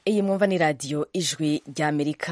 iyi mwumva ni radiyo ijwi ry'amerika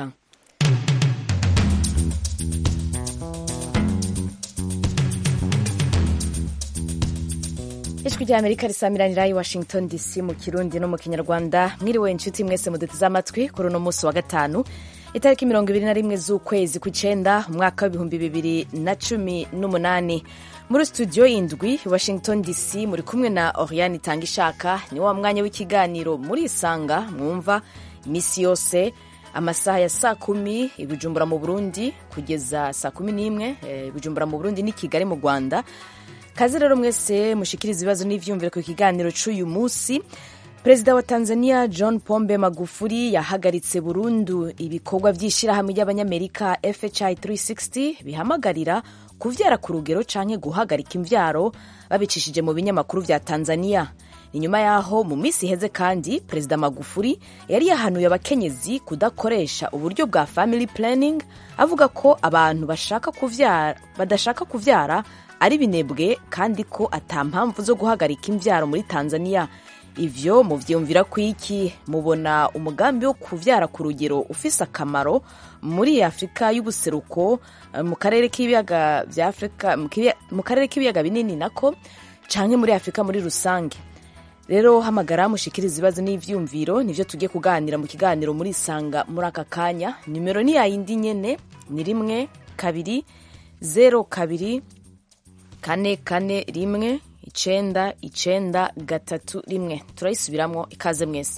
ijwi ry'amerika risamiranira i washington dc mu kirundi no mu kinyarwanda mwiriwe inshuti mwese muduteze amatwi kuri uno munsi wa gatanu itariki mirongo ibiri na rimwe z'ukwezi kw'icenda umwaka w'ibihumbi bibiri na cumi n'umunani muri studio indwi washington dc muri kumwe na oriane itanga ishaka ni wa mwanya w'ikiganiro muri isanga mwumva iminsi yose amasaha ya saa kumi ibijumbura mu burundi kugeza saa kumi n'imwe ibijumbura mu burundi ni kigali mu rwanda kazi rero mwese mushikiriza ibibazo n'ivyumviro ku kiganiro c'uyu munsi perezida wa tanzania john pombe magufuri yahagaritse burundu ibikorwa vy'ishirahamwe ry'abanyamerika fhi 360 bihamagarira kuvyara ku rugero canke guhagarika imvyaro babicishije mu binyamakuru vya tanzania inyuma yaho mu minsi iheze kandi perezida magufuri yari yahanuye abakenyezi kudakoresha uburyo bwa family planning avuga ko abantu bashaka kuvyara, badashaka kuvyara ari binebwe kandi ko ata mpamvu zo guhagarika imvyaro muri tanzania ivyo muvyumvira kwiki mubona umugambi wo kuvyara ku rugero ufise akamaro muri afurika y'ubuseruko mu karere k'ibiyaga vya afurika mu karere k'ibiyaga binini nako canke muri afurika muri rusange rero hamagara mushikiriza ibibazo n'ivyumviro nivyo tugiye kuganira mu kiganiro muri isanga muri aka kanya nimero ni yayindi nyene ni rimwe kabiri zero kabiri kane kane rimwe icenda icenda gatatu rimwe turayisubiramwo ikaze mwese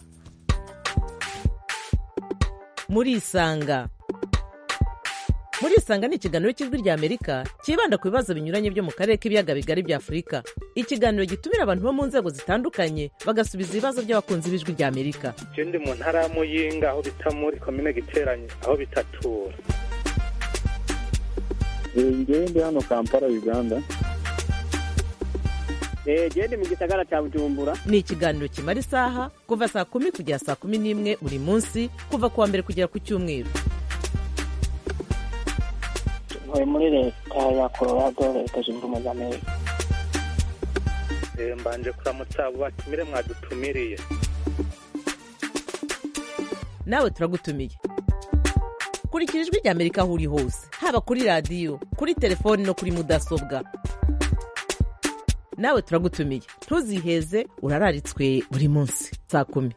muri isanga muri isanga ni ikiganiro cy'ijwi rya amerika cyibanda ku bibazo binyuranye byo mu karere k'ibiyaga bigari bya afurika ikiganiro gitumira abantu bo mu nzego zitandukanye bagasubiza ibibazo by'abakunzi b'ijwi rya amerika je ndi mu ntara ya muyinga aho bita muri komine giteranye aho bitatura ngewe ndi hano kampala uganda gende mu gisagara cya bujumbura ni ikiganiro kimara isaha kuva saa kumi kugera saa kumi n'imwe buri munsi kuva ku wa mbere kugera ku cyumweru ntuye muri leta ya colorado leta zunze ubumwe za amerika mbanje kuramutsa abo batumire mwadutumiriye nawe turagutumiye kurikira ijwi rya amerika aho uri hose haba kuri radiyo kuri telefoni no kuri mudasobwa nawe turagutumiye ntuziheze urararitswe buri munsi saa kumi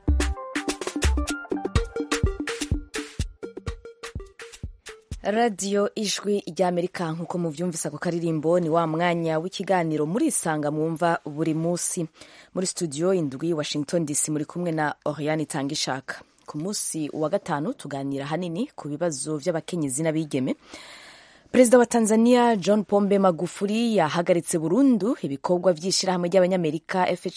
radiyo ijwi ry'amerika nk'uko muvyumvise ako karirimbo ni wa mwanya w'ikiganiro muri isanga mwumva buri munsi muri studio indwi washington dc muri kumwe na oriane itanga ishaka ku munsi wa gatanu tuganira hanini ku bibazo vy'abakenyezi n'abigeme perezida wa tanzania john pombe magufuri yahagaritse burundu ibikorwa vy'ishirahamwe ry'abanyamerika fhi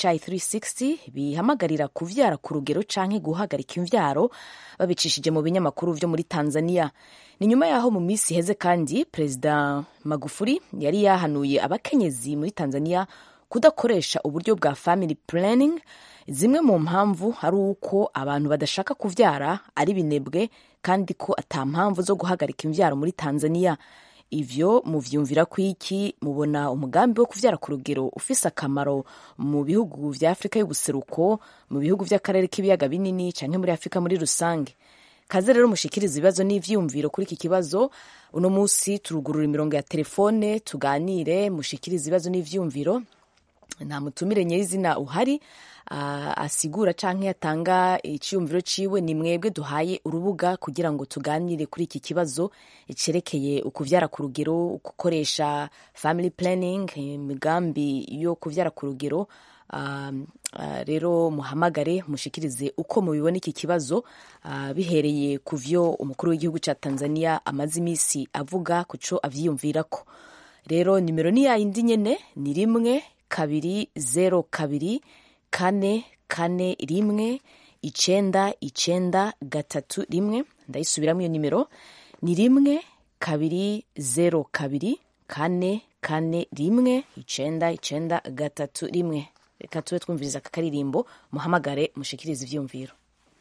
360 bihamagarira kuvyara ku rugero canke guhagarika imvyaro babicishije mu binyamakuru vyo muri tanzania ni nyuma yaho mu minsi iheze kandi perezida magufuri yari yahanuye abakenyezi muri tanzania kudakoresha uburyo bwa family planning zimwe mu mpamvu ari uko abantu badashaka kuvyara ari binebwe kandi ko ata mpamvu zo guhagarika imvyaro muri tanzania ivyo muvyumvira kwiki mubona umugambi wo kuvyara ku rugero ufise akamaro mu bihugu vya afurika y'ubuseruko mu bihugu vy'akarere k'ibiyaga binini canke muri afurika muri rusange kaze rero mushikiriza ibibazo n'ivyumviro kuri iki kibazo uno musi turugurura imirongo ya telefone tuganire mushikiriza ibibazo n'ivyumviro nta mutumire nyirizina uhari uh, asigura canke atanga iciyumviro ciwe ni mwebwe duhaye urubuga kugira ngo tuganire kuri iki kibazo cerekeye ukuvyara ku rugero gukoresha family planning imigambi yo kuvyara ku rugero uh, uh, rero muhamagare mushikirize uko mubibona iki kibazo uh, bihereye ku vyo umukuru w'igihugu ca tanzania amaze imisi avuga kuco avyiyumvirako rero nimero ni yayindi nyene ni rimwe kabiri zero kabiri kane kane rimwe icenda icenda gatatu rimwe ndayisubiramo iyo nimero ni rimwe kabiri zero kabiri kane kane rimwe icenda icenda gatatu rimwe reka tube twumviriza aka karirimbo muhamagare mushikirize ivyumviro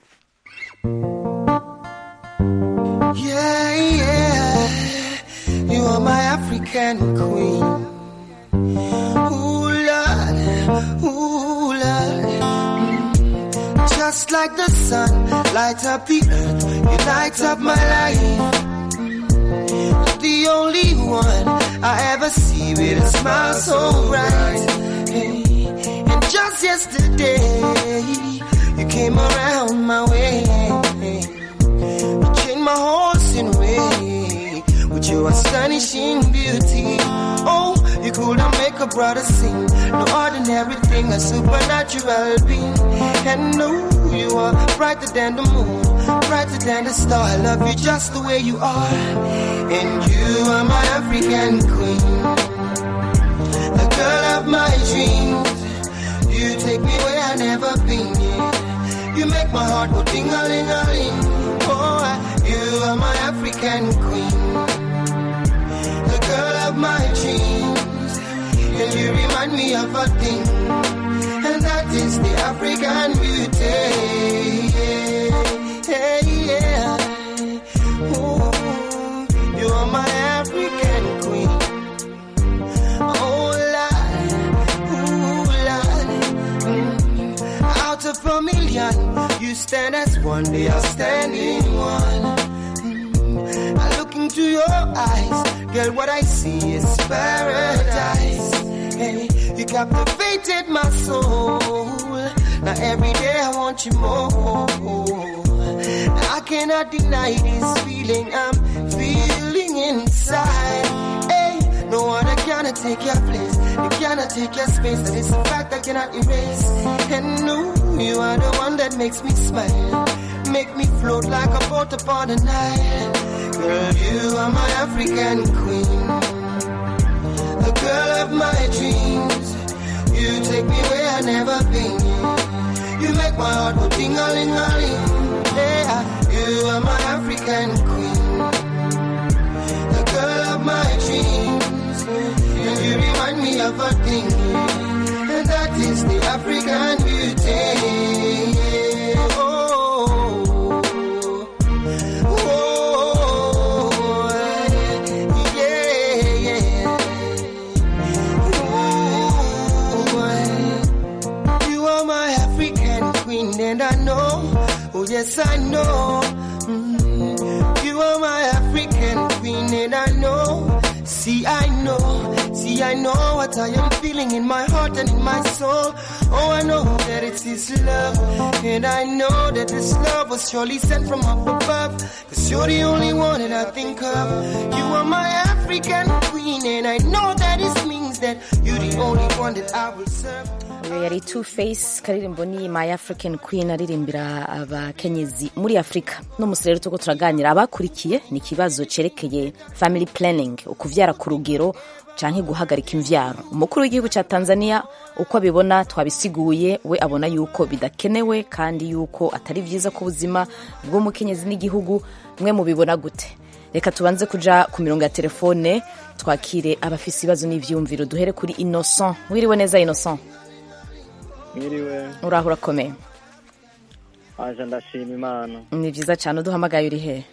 Yeah, yeah. You are my African queen. Ooh, Lord, ooh, Lord. just like the sun, light up the earth, you light up my life. The only one I ever see with a smile so bright. Hey, and just yesterday, you came around my way. You changed my horse in way with your astonishing beauty. Oh, you couldn't make a brother sing. No ordinary thing, a supernatural being. And no, you are brighter than the moon, brighter than the star. I love you just the way you are. And you are my African queen, the girl of my dreams. You take me where I never been. Yeah. You make my heart go ding a ling a ling. Oh, you are my African queen, the girl of my dreams. And you remind me of a thing, and that is the African beauty. Yeah, yeah. Ooh, you are my African queen. Oh, Lord, ooh, Lord. Mm. Out of a million, you stand as one, the outstanding one. Mm. I look into your eyes, girl, what I see is paradise. Hey, you captivated my soul. Now every day I want you more. Now I cannot deny this feeling I'm feeling inside. Hey, no one cannot take your place. You cannot take your space. That is a fact I cannot erase. And no, you are the one that makes me smile. Make me float like a boat upon the Nile. Girl, you are my African queen. The girl of my dreams. You take me where I never been. You make my heart go ding a ling a ling. Yeah, you are my African queen. The girl of my dreams. And you remind me of a thing. And that is the African beauty. Oh, oh, yeah, yeah. Ooh, you are my African queen, and I know, oh yes, I know. Mm, you are my African queen, and I know. See, I know, see, I know what I am feeling in my heart and in my soul. Oh, I know that it's His love, and I know that this love was surely sent from up above. Cause you're the only one that I think of. You are my African queen, and I know that this means that you're the only one that I will serve. uyu yari two face karirimbo ni my african queen aririmbira abakenyezi muri afurika n'umunsi rero turiko turaganira abakurikiye ni ikibazo cerekeye family planning ukuvyara ku rugero canke guhagarika imvyaro umukuru w'igihugu ca tanzania uko abibona twabisiguye we abona yuko bidakenewe kandi yuko atari vyiza ku buzima bw'umukenyezi n'igihugu mwe mubibona gute reka tubanze kuja ku mirongo ya telefone twakire abafise ibibazo n'ivyumviro duhere kuri innocent wiriwe neza innocent mwiriwe uraho urakomeye aje ndashima imana ni vyiza cane uduhamagaye uri hehe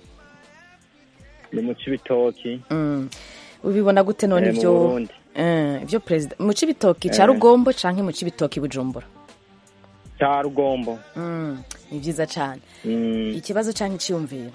ni mu cibitoki Mm. ubibona gute none Eh, mu ivyo Burundi. Eh, ivyo perezida mu cibitoki ca Eh. rugombo canke mu cibitoki bujumbura ca rugombo Mm, ni vyiza cane Mm, ikibazo canke iciyumviro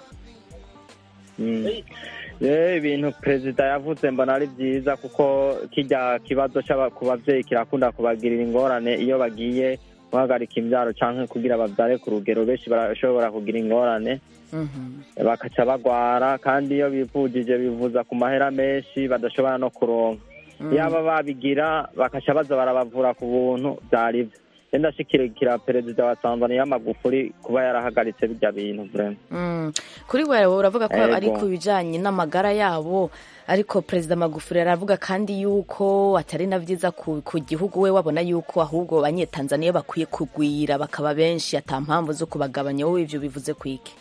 mm. Eh, ibintu perezida yavuze mbona ari vyiza kuko kirya kibazo c'aba- ku bavyeyi kirakunda kubagirira ingorane iyo bagiye guhagarika imvyaro canke kugira bavyare ku rugero benshi barashobora kugira ingorane Mhm. bakaca bagwara kandi iyo bivujije bivuza ku mahera menshi badashobora no kuronka yaba babigira bakaca baza barabavura ku buntu vyari vyo rero ndashikirikira perezida wa tanzaniya magufuri kuba yarahagaritse birya bintu vrema Mm. kuri wewe uravuga ko Ego. ari ku bijanye n'amagara yabo ariko perezida magufuri aravuga kandi yuko atari na vyiza ku, ku gihugu we wabona yuko ahubwo abanyetanzaniya bakwiye kugwira bakaba benshi ata mpamvu zo kubagabanya wowe ivyo bivuze kwiki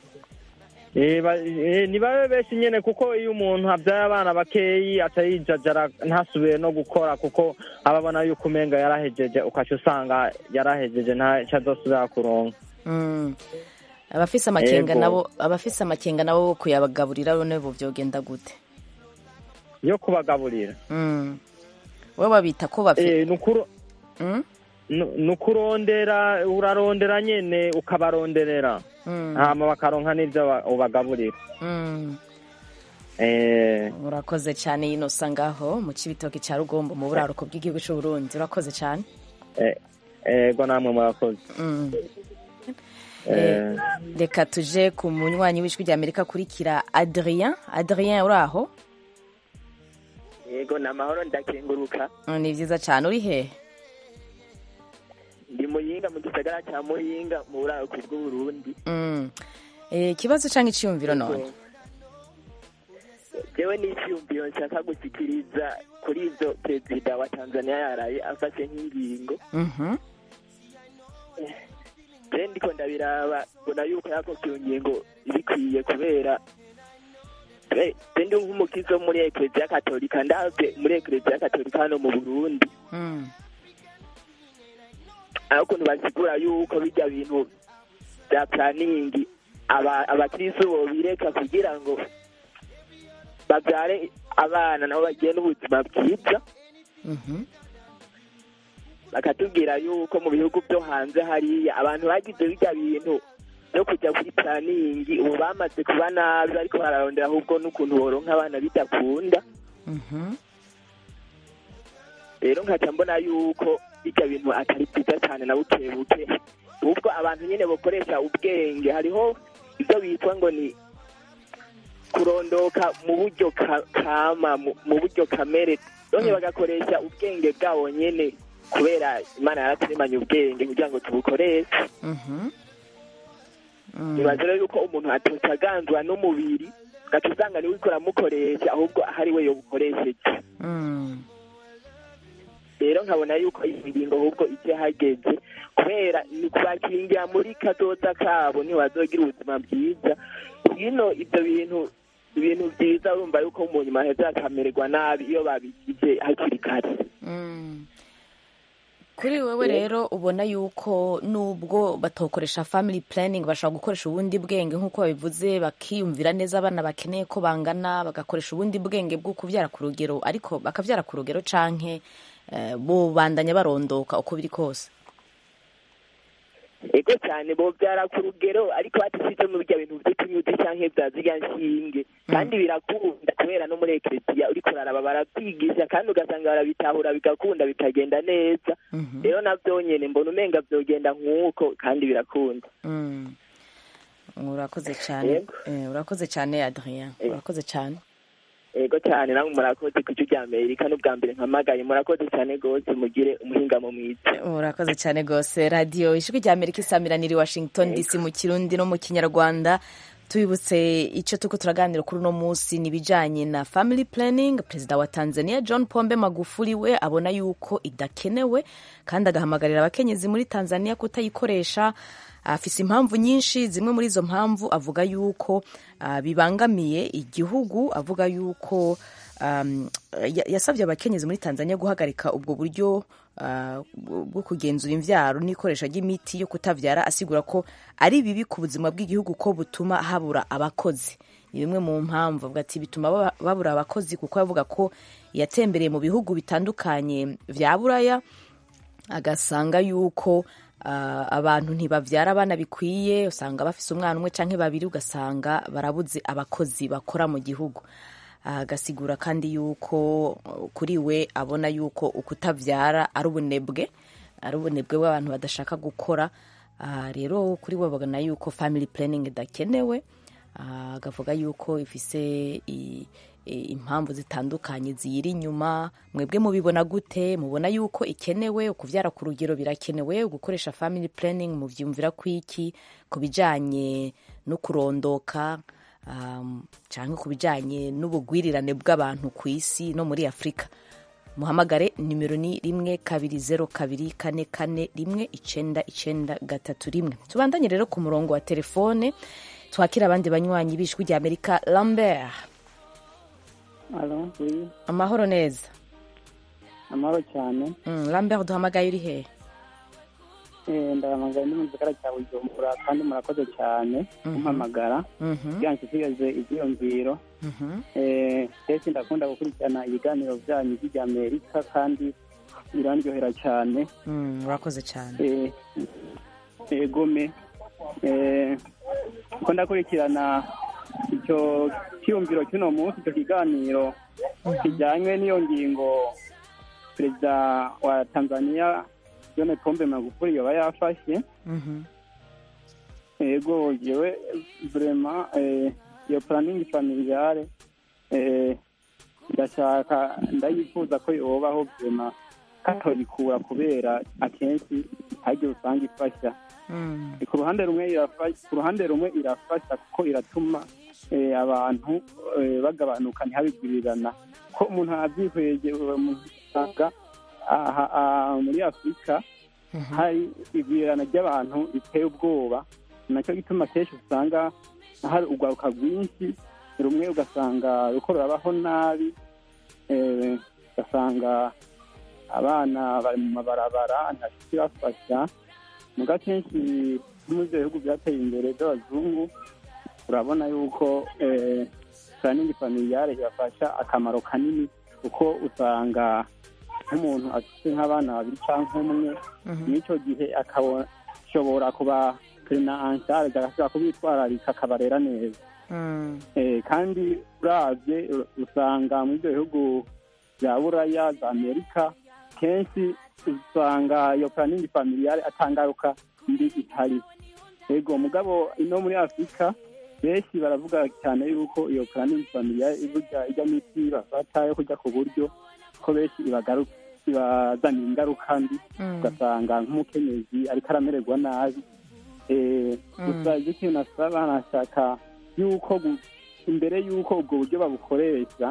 Eh, ba- eh, ni babe benshi nyene kuko iyo umuntu avyaye abana bakeyi aca yijajara ntasubire no gukora kuko aba abona yuko umenga yarahejeje ukaca usanga yarahejeje ntaco azosubira kuronka Mm. abafise amakenga Ego. nabo abafise amakenga nabo kuyabagaburira none bo vyogenda gute yo kubagaburira Mm. we babita ko bafi Eh, nukuru Mm? nu- ni ukurondera urarondera nyene ukabaronderera Mm, hama bakaronka n'ivyo ba- ubagaburira mm. Eh, urakoze cyane inosa ngaho mu cibitoki cya rugombo mu buraruko bw'igihugu cy'u Burundi urakoze cyane eh, ego namwe murakoze Mm. Eh, reka tuje ku munywanyi w'ijwi rya amerika akurikira adrien adrien uri aho yego ni amahoro ndakenguruka Mm, ni byiza cyane uri hehe ndi muyinga mu gisagara cya muyinga mu buraruko bw'uburundi Mm. Eh, ikibazo cyangwa icyiyumviro none jewe n'icyiyumviro nshaka gushyikiriza kuri ibyo perezida wa tanzania yaraye afashe nk'ingingo Mhm. je ndiko ndabiraba mbona yuko yafashe iyo ngingo ibikwiye kubera je je ndi nk'umukizi wo muri ekereziya katolika ndavye muri ekereziya katolika hano mu burundi Mm. aho ukuntu basigura yuko bijya bintu bya puraningi aba- abakristo bobireka kugira ngo babyare abana nabo bagiye n'ubuzima bwiza Mhm. bakatubwira yuko mu bihugu byo hanze hariya abantu bagize bijya bintu byo kujya kuri puraningi ubu bamaze kuba nabi ariko bararondera ahubwo n'ukuntu boronka abana bidakunda Mhm. rero nkaca mbona yuko bijya bintu atari byiza cyane na buke buke ubwo abantu nyine bakoresha ubwenge hariho ibyo bitwa ngo ni kurondoka mu buryo ka- kama mu mu buryo kamere none bagakoresha ubwenge bwabo nyine kubera imana yaraturemanye ubwenge kugira ngo tubukoreshe Mhm. Mm. nibaza rero yuko umuntu atocaganzwa n'umubiri gaca usanga niwe uriko uramukoresha ahubwo ahari we yobukoresheje Mm. rero nkabona yuko iyi ngingo ahubwo ije hageze kubera ni kubakingira muri kazoza kabo ntibazogira ubuzima bwiza hino ibyo bintu ibintu byiza urumva yuko mu nyuma heza hakamererwa nabi iyo babigize hakiri kare Mm. kuri wewe rero ubona yuko nubwo batokoresha family planning bashobora gukoresha ubundi bwenge nk'uko babivuze bakiyumvira neza abana bakeneye ko bangana bagakoresha ubundi bwenge bwo kubyara ku rugero ariko bakabyara ku rugero canke eh, bubandanya barondoka uko biri kose ego cyane bobyara ku rugero ariko badasize mu birya bintu by'utunyuzi canke bya zirya nshinge kandi birakunda kubera no muri ekereziya uriko uraraba barabyigisha kandi ugasanga barabitahura bigakunda bikagenda neza Mhm. rero navyo nyene mbona umenga vyogenda nk'uko kandi birakunda Mm. urakoze cyane Yego. Eh, urakoze cyane adrien Eh. urakoze cyane ego cyane namwe murakoze ku rya amerika n'ubwa mbere mpamagaye murakoze cyane rwose mugire umuhingamo mwiza urakoze cyane rwose radiyo ijwi rya amerika isamiraniye i washington dc mu kirundi no mu kinyarwanda tubibutse icyo turiko turaganira kuri uno munsi ni ibijanye na family planning perezida wa tanzania john pombe magufuli we abona yuko idakenewe kandi agahamagarira abakenyezi muri tanzania kutayikoresha afise impamvu nyinshi zimwe muri izo mpamvu avuga yuko ah, bibangamiye igihugu avuga yuko um, ya- yasabye abakenyezi muri tanzania guhagarika ubwo buryo ah, bwo kugenzura imvyaro n'ikoresha ry'imiti yo kutavyara asigura ko ari bibi ku buzima bw'igihugu ko butuma habura abakozi ni bimwe mu mpamvu avuga ati bituma baba- babura abakozi kuko avuga ko yatembereye mu bihugu bitandukanye vya buraya agasanga yuko ah, abantu ntibavyara abana bikwiye usanga bafise umwana umwe canke babiri ugasanga barabuze abakozi bakora mu gihugu agasigura kandi yuko uh, kuri we abona yuko ukutavyara ari ubunebwe ari ubunebwe bw'abantu badashaka gukora Ah, rero kuri we babona yuko family planning idakenewe Ah, agavuga yuko ifise i- i- impamvu zitandukanye ziyiri inyuma mwebwe mubibona gute mubona yuko ikenewe ukuvyara ku rugero birakenewe gukoresha family planning muvyumvira kwiki ku bijanye no kurondoka um, canke ku bijanye n'ubugwirirane bw'abantu ku isi no muri afurika muhamagare nimero ni rimwe kabiri zero kabiri kane kane rimwe icenda icenda gatatu rimwe tubandanye rero ku murongo wa telefone twakira abandi banywanyi b'ijwi rya amerika lambert alo oui amahoro neza amahoro cyane mm, lambert duhamagaye uri hehe Eh, ndahamagara ndi mu gisagara cya bujumbura kandi murakoze cyane kumpamagara Mhm, kugira ngo nshikirize ivyiyumviro mhm, Eh, kenshi ndakunda gukurikirana ibiganiro byanyu by'irya amerika kandi birandyohera cyane Mm, urakoze cyane Eh, egome Eh, ko ndakurikirana icyo cyiyumviro cy'uno munsi icyo kiganiro kijyanywe n'iyo ngingo perezida wa tanzania john pombe magufuli yoba yafashe Mhm. ego jewe vrema eh, iyo planning familiare eh, ndashaka ndayifuza ko yobaho vrema katoyikura kubera akenshi haryo usanga ifasha Mm. ku ruhande rumwe irafasha ku ruhande rumwe irafasha kuko iratuma eh, abantu eh, bagabanuka ntihabigwirirana ko umuntu abyihweje umuntu usanga aha aha muri afurika hari igwirirana ry'abantu riteye ubwoba nacyo gituma kenshi usanga hari urwaruka rwinshi rumwe ugasanga ruko rurabaho nabi eh, ugasanga abana bari mu mabarabara nta kibafasha muga kenshi nko muri ibyo bihugu byateye imbere by'abazungu urabona yuko planning familiare ibafasha akamaro kanini kuko usanga nk'umuntu afite nk'abana babiri cyangwa umwe n'icyo gihe akashobora kuba perina anshare agashobora kubitwararika akabarera neza Mm. Eh, kandi uravye u- usanga muri ibyo bihugu bya buraya za amerika kenshi usanga iyo planning familiare atangaruka mbi ihari ego mugabo ino muri afurika benshi baravuga cyane yuko iyo planning familiare iburya ijya miti bafata yo kujya ku buryo ko benshi ibagaruka ibazanira ingaruka mbi Mm. ugasanga nk'umukenyezi ariko aramererwa nabi Eh, gusa ibyo ikintu nasaba nashaka yuko gu- imbere y'uko ubwo buryo babukoresha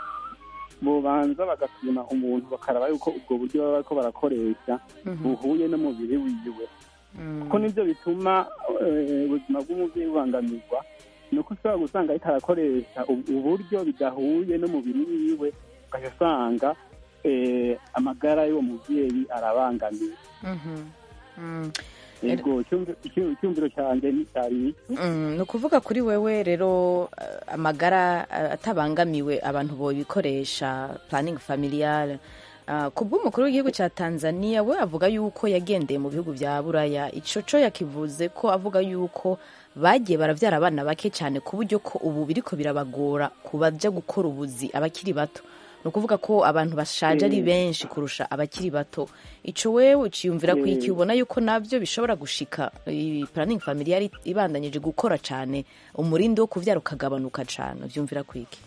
bobanza bagasima umuntu bakaraba yuko ubwo buryo baba bariko barakoresha buhuye n'umubiri wiwe kuko nibyo bituma eh, ubuzima bw'umubyeyi bubangamirwa ni uko ushobora gusanga ariko arakoresha ubu- uburyo bidahuye n'umubiri wiwe ugaca usanga eh, amagara y'uwo mubyeyi arabangamiwe Mhm. Mm. yego icyumvi- icyumvi- icyumviro cyanjye ni cyari iki Mm, ni ukuvuga kuri wewe rero eh, amagara eh, atabangamiwe abantu bobikoresha planning familiale Uh, ku bw'umukuru w'igihugu cya tanzania we avuga yuko yagendeye mu bihugu bya buraya ico co yakivuze ko avuga yuko bagiye baravyara abana bake cyane ku buryo ko ubu biriko birabagora kubaja gukora ubuzi abakiri bato ni ukuvuga ko abantu bashaje ari benshi kurusha abakiri bato ico wewe uciyumvira ku iki ubona yuko nabyo bishobora gushika iyi planning familiare ibandanyije gukora cyane umurindi wo kuvyara ukagabanuka cyane uvyumvira ku iki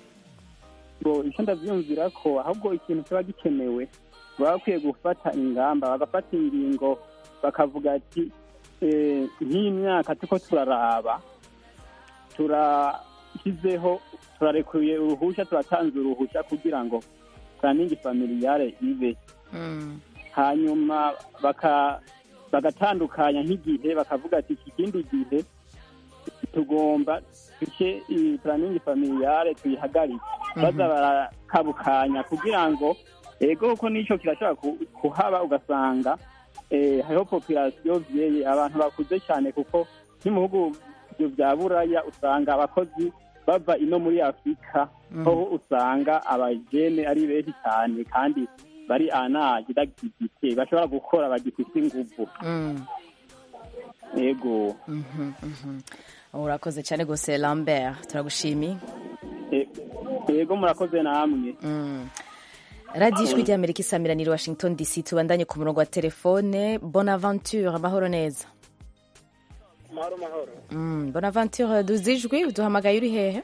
ngo icyo ndabyumvira ko ahubwo ikintu kiba gikenewe baba bakwiye gufata ingamba bagafata ingingo bakavuga ati eh, nk'iyi myaka turiko turaraba turashyizeho turarekuye uruhushya turatanze uruhushya kugira ngo planning familiare ibe Mm. hanyuma baka bagatandukanya nk'igihe bakavuga ati iki kindi gihe tugomba duce iyi planning familiare tuyihagarike baza barakabukanya kugira ngo ego kuko n'icyo kirashobora ku- kuhaba ugasanga eh, hariho population vyeye abantu bakuze cyane kuko nk'ibihugu bya buraya usanga abakozi bava ino muri afurika aho usanga abajene ari benshi cyane kandi bari anaje dagifite bashobora gukora bagifite inguvu Mm. ego Mhm, mhm. urakoze cyane rwose lambert turagushimiye E- ego murakoze namwe Mm. radiyo ijwi ry'amerika isamiranira washington dc tubandanye ku murongo wa telefone bonaventure amahoro neza mahoro mahoro Mm, bonaventure duzi ijwi duhamagaye uri hehe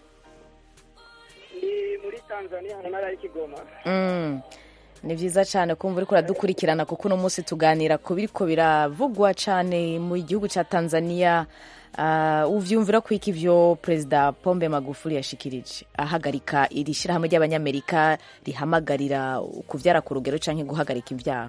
ni muri tanzania mu ntara y'ikigoma Mm. ni byiza cyane kumva uriko uradukurikirana kuko uno munsi tuganira ku biriko biravugwa cyane mu gihugu cya tanzania uh, uvyumvira ko iki ivyo perezida pombe magufuli yashikirije ahagarika iri shyirahamwe ry'abanyamerika rihamagarira kuvyara ku rugero canke guhagarika imvyaro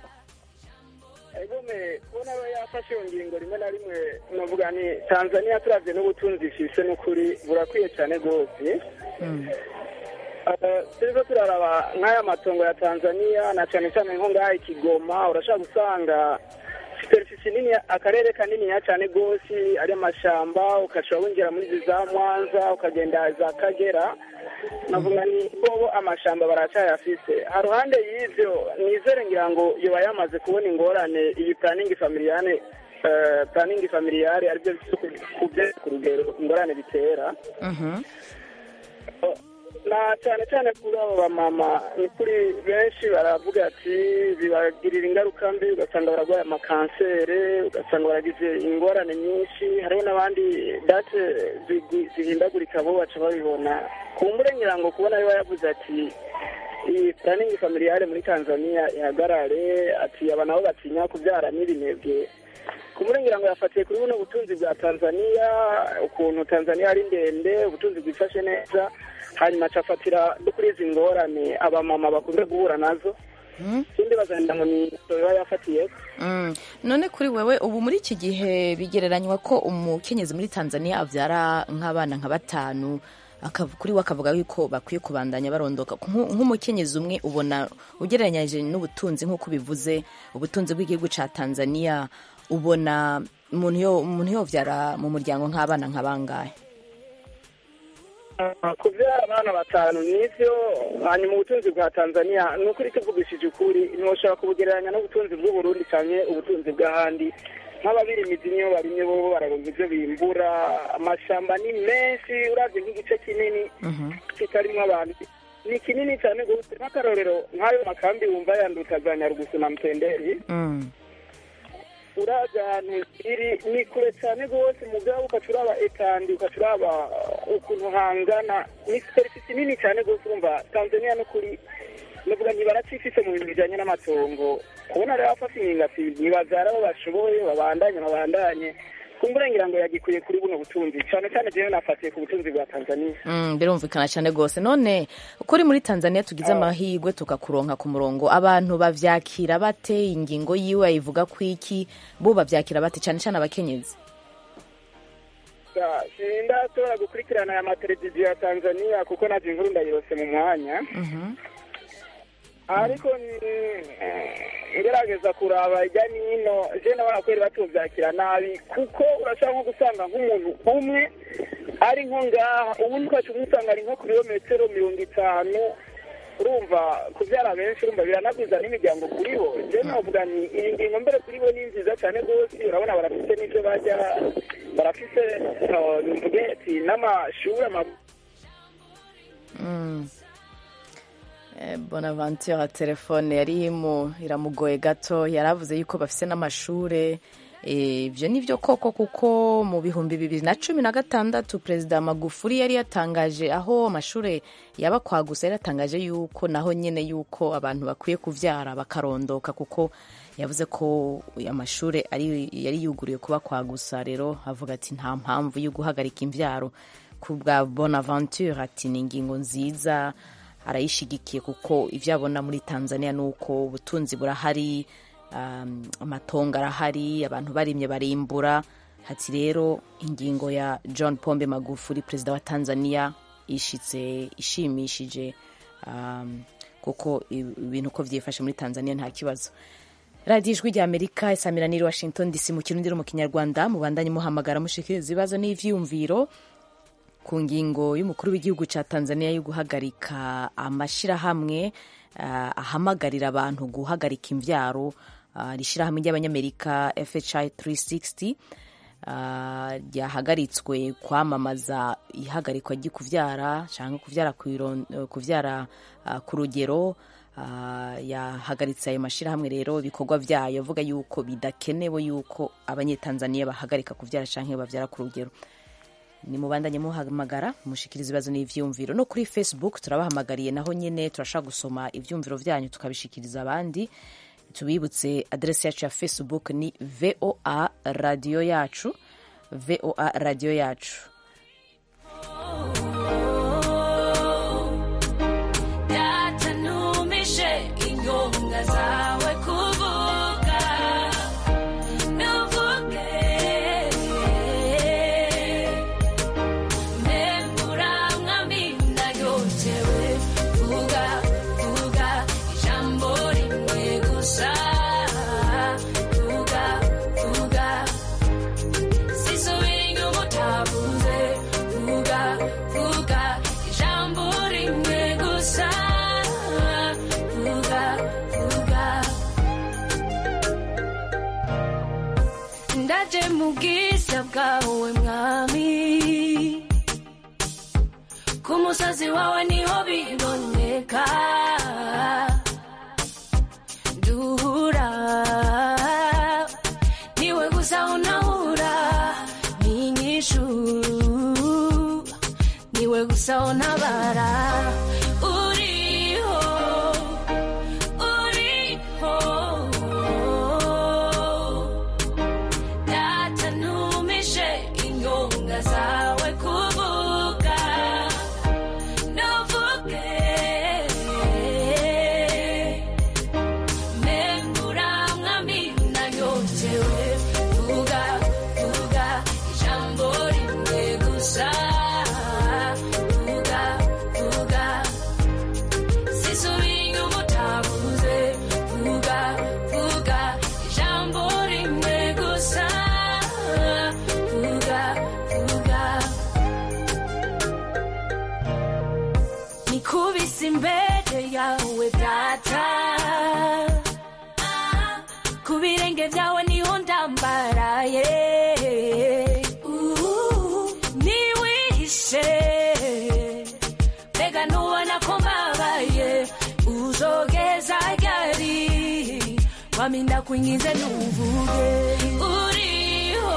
egome kubona aba yafashe iyo ngingo rimwe na rimwe novuga ni tanzania turavye n'ubutunzi ifise n'ukuri burakwiye cyane rwose Eh, turiko turaraba nk'aya matongo ya tanzania na cyane cyane nko ngaha ikigoma urashobora gusanga superfisi nini akarere kaniniya cyane rwose ari amashamba ukashobora winjira muri izi za mwanza ukagenda za kagera navuga ni bobo amashamba baracyayafise haruhande y'ivyo nizere ngira ngo yoba yamaze kubona ingorane iyi planning familiane eh, planning familiare aribyo kubye ku rugero ingorane bitera Mhm. na cyane cyane kuri abo bamama ni kuri benshi baravuga ati bibagirira ingaruka mbi ugasanga bararwaye amakansere ugasanga baragize ingorane nyinshi hariho n'abandi date zigi- zihindagurika bo baca babibona kumbure ngira ngo kubona biba yavuze ati iyi planning familiare muri tanzania ihagarare ati aba nabo batinya kubyara n'ibinebwe kumurengera ngo yafatiye kuri buno butunzi bwa tanzania ukuntu tanzania ari ndende ubutunzi bwifashe neza hanyuma acafatira no kuri izi ngorane abamama bakunze guhura nazo Mhm. ikindi bazagenda ngo ni biba yafatiye Mm. none kuri wewe ubu muri iki gihe bigereranywa ko umukenyezi muri tanzania abyara nk'abana nka batanu akav- kuri we akavuga yuko bakwiye kubandanya barondoka Nku- nk'umukenyezi umwe ubona ugereranyije n'ubutunzi nk'uko bivuze ubutunzi bw'igihugu cya tanzania ubona umuntu yo umuntu yobyara mu muryango nk'abana nka bangahe kubyara abana batanu nivyo hanyuma ubutunzi bwa tanzania ni ukuri tuvugishije ukuri ntushobora kubugereranya n'ubutunzi bw'uburundi cyane ubutunzi bw'ahandi nk'ababirimizi niyo barimye bobo bararonka ivyo bimbura amashamba ni menshi uravye nk'igice kinini kitarimwo abantu ni kinini cyane gose nk'akarorero nk'ayo makambi wumva yanduta nyarugusu na mtenderi Mm. uraza ahantu iri ni kure cyane rwose mugabo ukaca uraba etandi ukaca uraba ukuntu hangana ni superifisi nini cyane rwose urumva tanzania no kuri navuga ntibaracifise mu bintu bijanye n'amatongo kubona rero bafashe ingingati ntibavyara abo bashoboye babandanye babandanye kumburengera ngo yagikuye kuri buno butunzi cyane cyane jewe nafatiye ku butunzi bwa tanzania Mm, birumvikana cyane rwose none kuri muri tanzania tugize amahirwe tukakuronka ku murongo abantu bavyakira bate ingingo yiwe ayivuga ku iki bo bavyakira bate cyane cyane abakenyezi Ya, sindashobora gukurikirana aya mateleviziyo ya tanzania kuko naje inkuru ndayirose mu mwanya Mhm. ariko ni- ngerageza kuraba ijya n'ino je nabona kweri batuvyakira nabi kuko urashobora nko gusanga nk'umuntu umwe ari nko ngaha ubundi ukaca umusanga ari nko ku birometero mirongo itanu urumva kubyara benshi urumva biranagwiza n'imiryango kuri bo je novuga ni iyi ngingo mbere kuri bo ni nziza cyane rwose urabona barafise n'ivyo bajya barafise uh, mvuge ati n'amashuri ama- Mm. Eh, bonaventure telefone yari mu iramugoye gato yaravuze yuko bafise n'amashure Eh, ivyo ni vyo koko kuko mu bihumbi bibiri na cumi na gatandatu perezida magufuri yari yatangaje aho amashure yaba kwagusa yari yatangaje yuko naho nyene yuko abantu bakwiye kuvyara bakarondoka kuko yavuze ko amashure ari yari yuguriye kuba kwagusa rero avuga ati nta mpamvu yo guhagarika imvyaro ku bwa bonaventure ati ni ingingo nziza arayishigikiye kuko ivyo abona muri tanzania ni uko ubutunzi burahari um, amatongo arahari abantu barimye barimbura hati rero ingingo ya john pombe magufuri perezida wa tanzania ishitse ishimishije um, kuko ibintu uko vyifashe muri tanzania nta kibazo radiyo ijwi rya amerika isamiraniye washington dc mu kirundi no mu kinyarwanda mubandanye muhamagara mushikiriza ibibazo n'ivyiyumviro ku ngingo y'umukuru w'igihugu cya tanzania yo guhagarika amashyirahamwe uh, ahamagarira abantu guhagarika imvyaro uh, rishyirahamwe ry'abanyamerika fhi 360 uh, ryahagaritswe kwamamaza ihagarikwa ry'ikuvyara cyangwa kuvyara, kuiron- kuvyara uh, ku rugero uh, yahagaritse ayo mashyirahamwe rero ibikorwa vyayo avuga yuko bidakenewe yuko abanyetanzaniya bahagarika kuvyara canke bavyara ku rugero ni mubandanye muhamagara mushikiriza ibibazo n'ivyumviro no kuri facebook turabahamagariye naho nyene turashaka gusoma ivyumviro vyanyu tukabishikiriza abandi tubibutse adresi yacu ya facebook ni voa radio yacu voa radio yacu Datanumishe ingonga zawe kuvuga nuvuge mbembura mwamina yotewe vuga vuga ijambo rimwe gusa vuga vuga sisubira inyuma utavuze ndaje mu bwiza bwawe mwami ku musozi wawe niho biboneka duhura niwe gusa unahura n'inyishu niwe gusa untabara uriho uriho data ntumishe inyonga zawe kuvuga ntuvuge membura mwami nanyotewe vuga vuga ijambo rimwe gusa vuga vuga sisubira inyuma utavuze vuga vuga ijambo rimwe gusa vuga vuga nikubise imbere yawe data ku birenge byawe niho ndambaraye niwihishe mbega nubona ko mbabaye uzogeza ryari waminda kuingize nuvuge uriho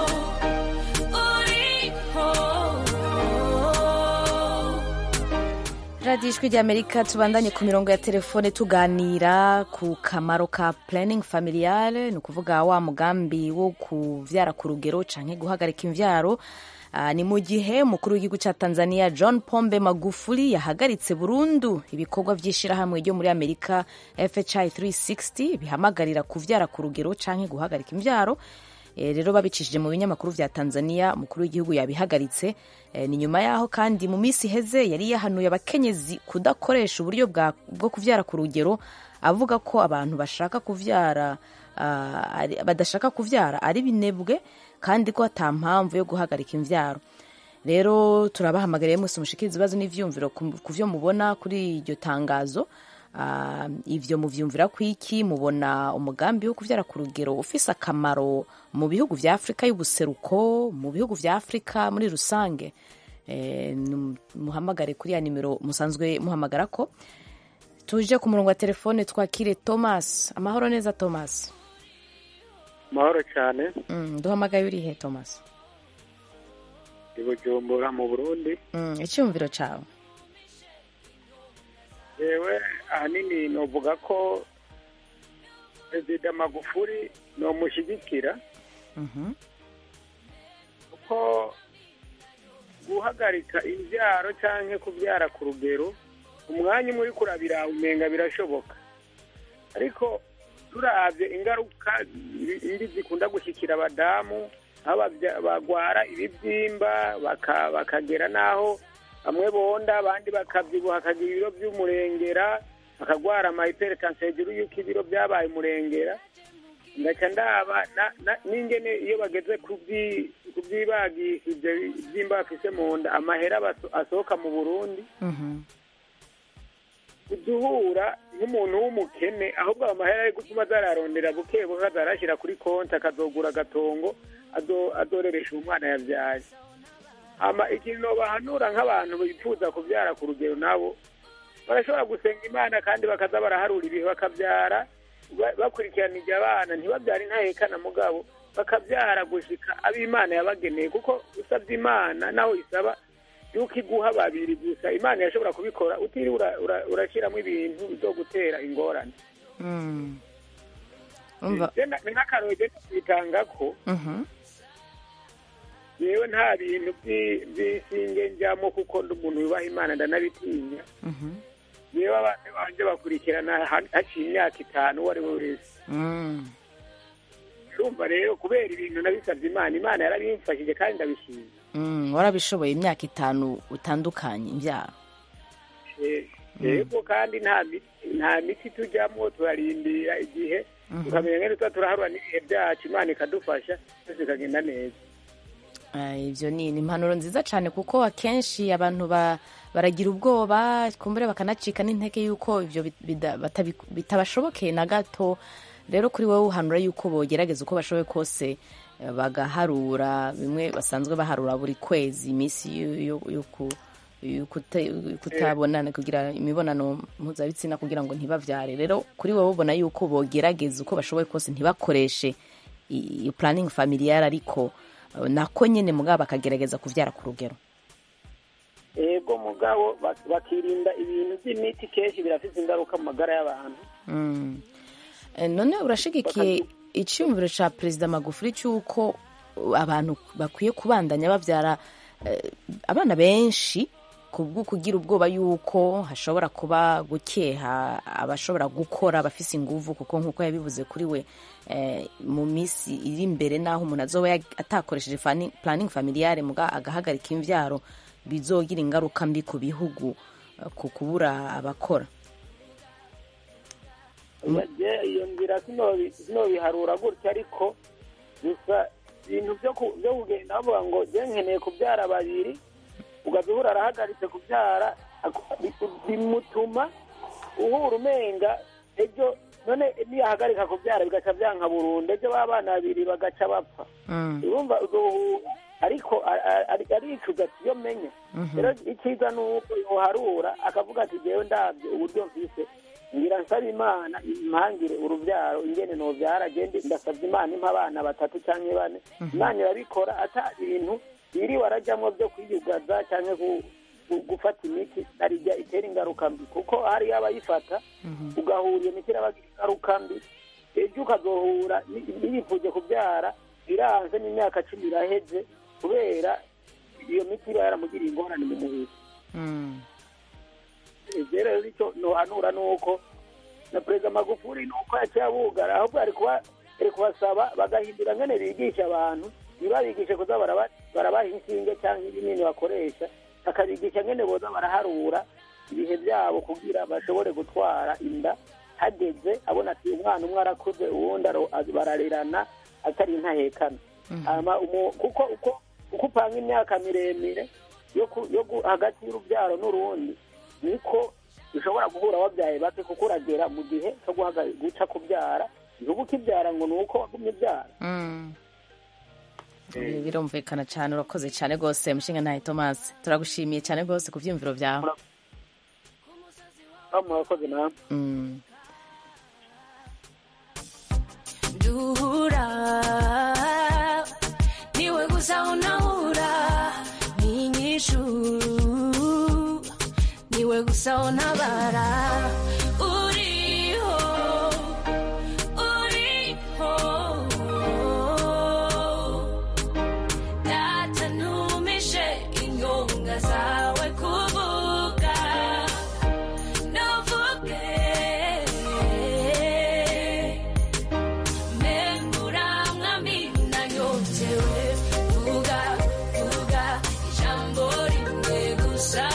uriho radiyo ijwi ry'amerika tubandanye ku mirongo ya telefone tuganira ku kamaro ka planning familiale ni ukuvuga wa mugambi wo kuvyara ku rugero canke guhagarika imvyaro Ah, ni mu gihe umukuru w'igihugu ca tanzania john pombe magufuli yahagaritse burundu ibikorwa vy'ishirahamwe ryo muri amerika fhi 360 bihamagarira kuvyara ku rugero canke guhagarika imvyaro Eh, rero babicishije mu binyamakuru vya tanzania umukuru w'igihugu yabihagaritse Eh, ni nyuma yaho kandi mu minsi iheze yari yahanuye abakenyezi kudakoresha uburyo bwa- bwo kuvyara ku rugero avuga ko abantu bashaka kuvyara ah, ari- badashaka kuvyara ari binebwe kandi ko ata mpamvu yo guhagarika imvyaro rero turabahamagariye mwese mushikiriza ibibazo n'ivyumviro ku ku vyo mubona kuri iryo tangazo Ah, ivyo muvyumvira kwiki mubona umugambi wo kuvyara ku rugero ufise akamaro mu bihugu vya afurika y'ubuseruko mu bihugu vya afurika muri rusange Eh, num- muhamagare kuri ya nimero musanzwe muhamagara ko tuje ku murongo wa telefone twakire thomas amahoro neza thomas mahoro cyane mm, duhamagaye urihe thomas i bujumbura mu burundi mm, icyumviro cawe yewe ahanini novuga ko perezida magufuri nomushyigikira Mhm. kuko guhagarika imbyaro cyangwa kubyara ku rugero umwanya umwe uri kurabira umenga birashoboka ariko turabye ingaruka mbi zikunda gushyikira abadamu aho babya- bagwara ibibyimba baka- bakagera n'aho bamwe bonda abandi bakabyibuha hakagira ibiro by'umurengera bakagwara amahypertension hejuru y'uko ibiro byabaye umurengera ngaca ndaba na- na- n'ingene iyo bageze kubyi- kubyibagisha ibyo byimba bafise mu nda amahera baso- asohoka mu burundi Mhm. uduhura nk'umuntu w'umukene ahubwo ayo mahera ari gutuma azararondera buke buke azarashyira kuri konti akazogura agatongo azo- azoreresha umwana yabyaye hama ikintu nobahanura nk'abantu bifuza kubyara ku rugero nabo barashobora gusenga imana kandi bakaza baraharura ibihe bakabyara ba- bakurikiranije abana ntibabyare intahekana mugabo bakabyara gushika ab'imana yabageneye kuko usabye imana naho isaba yuko iguha babiri gusa imana yashobora kubikora utiriwe ura- ura- urashyiramo ibintu byo gutera ingorane Mm. umva Je na- ni nk'akaroro je kwitanga ko Mhm. yewe nta bintu by'i- by'isinge njyamo kuko ndi umuntu yubaha imana ndanabitinya Mhm. yewe abana banje bakurikirana ha- haciye imyaka itanu uwo ari we wese Mm. urumva rero kubera ibintu nabisabye imana imana yarabimfashije kandi ndabishima Mm, warabishoboye imyaka itanu utandukanye imbyaro Eh, yego kandi nta miti nta miti tujyamo turarindira igihe tukamenya ngene tuba turaharura n'ibihe byacu imana ikadufasha byose bikagenda neza Eh, ibyo ni ni impanuro nziza cyane kuko akenshi abantu ba- baragira ubwoba kumbure bakanacika n'intege yuko ibyo bit- bida- batabi- bitabashobokeye na gato rero kuri wowe uhanura yuko bogerageza uko bashoboye kose eh, bagaharura bimwe basanzwe baharura buri kwezi iminsi yo- yo- yo ku- yo kute- yo kutabonana kugira imibonano mpuzabitsina kugira ngo ntibavyare rero kuri wowe ubona yuko bogerageza uko bashoboye kose ntibakoreshe i- iyo planning familiar ariko eh, nako nyene mugabo bakagerageza kuvyara ku rugero ego mugabo bak- bakirinda ibintu by'imiti kenshi birafite ingaruka mu magara y'abantu Mm. Eh, none urashigikiye icyumviro cya perezida magufuli cy'uko uh, abantu bakwiye kubandanya babyara eh, abana benshi kubwo kugira ubwoba y'uko hashobora kuba gukeha abashobora gukora abafise inguvu kuko nk'uko yabivuze kuri we eh, mu minsi iri imbere n'aho umuntu azoba yag- atakoresheje fani- planning familiare muga agahagarika imvyaro bizogira ingaruka mbi ku bihugu eh, ku kubura abakora Je- iyo nzira sinobi- sinobiharura gutya ariko gusa ibintu byo ku- byo kugenda bavuga ngo je nkeneye kubyara babiri ugaza uhura arahagaritse kubyara ako- bi- bimutuma uhura umenga ejo none niyahagarika kubyara bigaca byanka burundu ejo ba bana babiri bagaca bapfa urumva uzohura ariko a- a- ari- aricuza ati iyo menya rero icyiza ni uko yoharura akavuga ati jewe ndabye uburyo mfise ngira nsaba imana impangire urubyaro ingene nobyara agende ndasabye imana impa abana batatu cyangwa bane imana irabikora ata ibintu yiriwe arajyamo byo kwiyugaza cyangwa gu- gu- gufata imiti narijya itera ingaruka mbi kuko hariyo abayifata ugahura iyo miti irabagira ingaruka mbi ejo ukazohura ni- niyifuje kubyara iranze n'imyaka cumi iraheze kubera iyo miti iba yaramugiriye ingorane mu mubiri ivyo rero icyo nohanura ni uko na perezida magufuli ni uko yaciye abugara ahubwo ari kuba ari kubasaba bagahindura ngene bigisha abantu ntibabigishe kuza baraba- barabaha inshinge cyangwa ibinini bakoresha bakabigisha ngene boza baraharura ibihe byabo kugira bashobore gutwara inda hageze abona ati umwana umwe arakuze uwundi aro- bararerana atari intahekana Hama umu- kuko uko uko upanga imyaka miremire yo ku- yo gu- hagati y'urubyaro n'urundi niko ushobora guhura wabyaye bake kuko uragera mu gihe cyo guhaga- guca kubyara ntuba ukibyara ngo ni uko wagumye ubyara Ibi birumvikana cyane urakoze cyane rwose mushinga ntahe thomas turagushimiye cyane rwose ku byiyumviro byawe aho murakoze nawe Mm. duhura niwe gusa unahura n'inyishu niwe gusa untabara uriho uriho data ntumishe inyonga zawe kuvuga ntuvuge Menguramwamina nyotewe vuga vuga ijambo rimwe gusa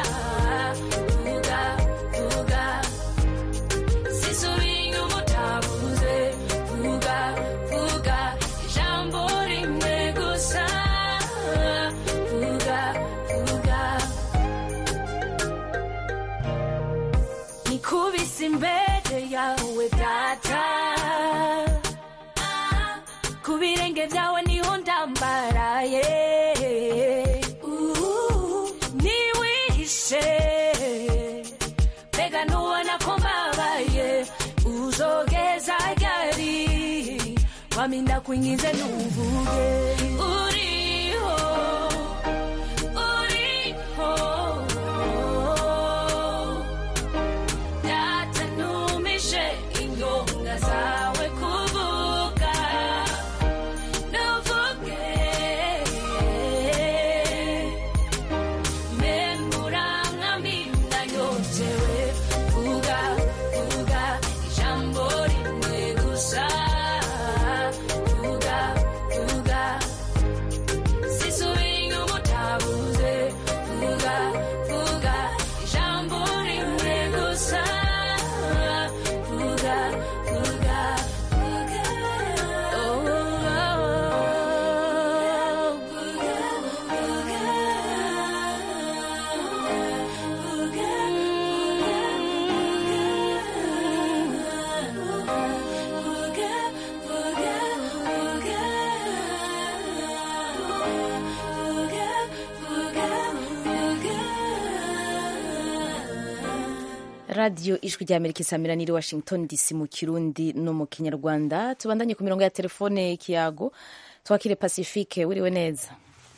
vuga vuga sisubira umutavuze vuga vuga ijambo rimwe gusa vuga vuga nikubise imbere yawe data ku birenge byawe niho ndambaraye Uh, niwihishe mbega nubona ko mbabaye uzogeza ryari waminda kwingize nuvuge uriho uriho data ntumishe inyonga zawe kuvuga ntuvuge menguramwamina nyotewe vuga vuga ijambo rimwe gusa vuga vuga radiyo ijwi rya amerika isamira niri washington dc mu kirundi no mu kinyarwanda tubandanye ku mirongo ya telefone kiyago twakire pacifique wiriwe neza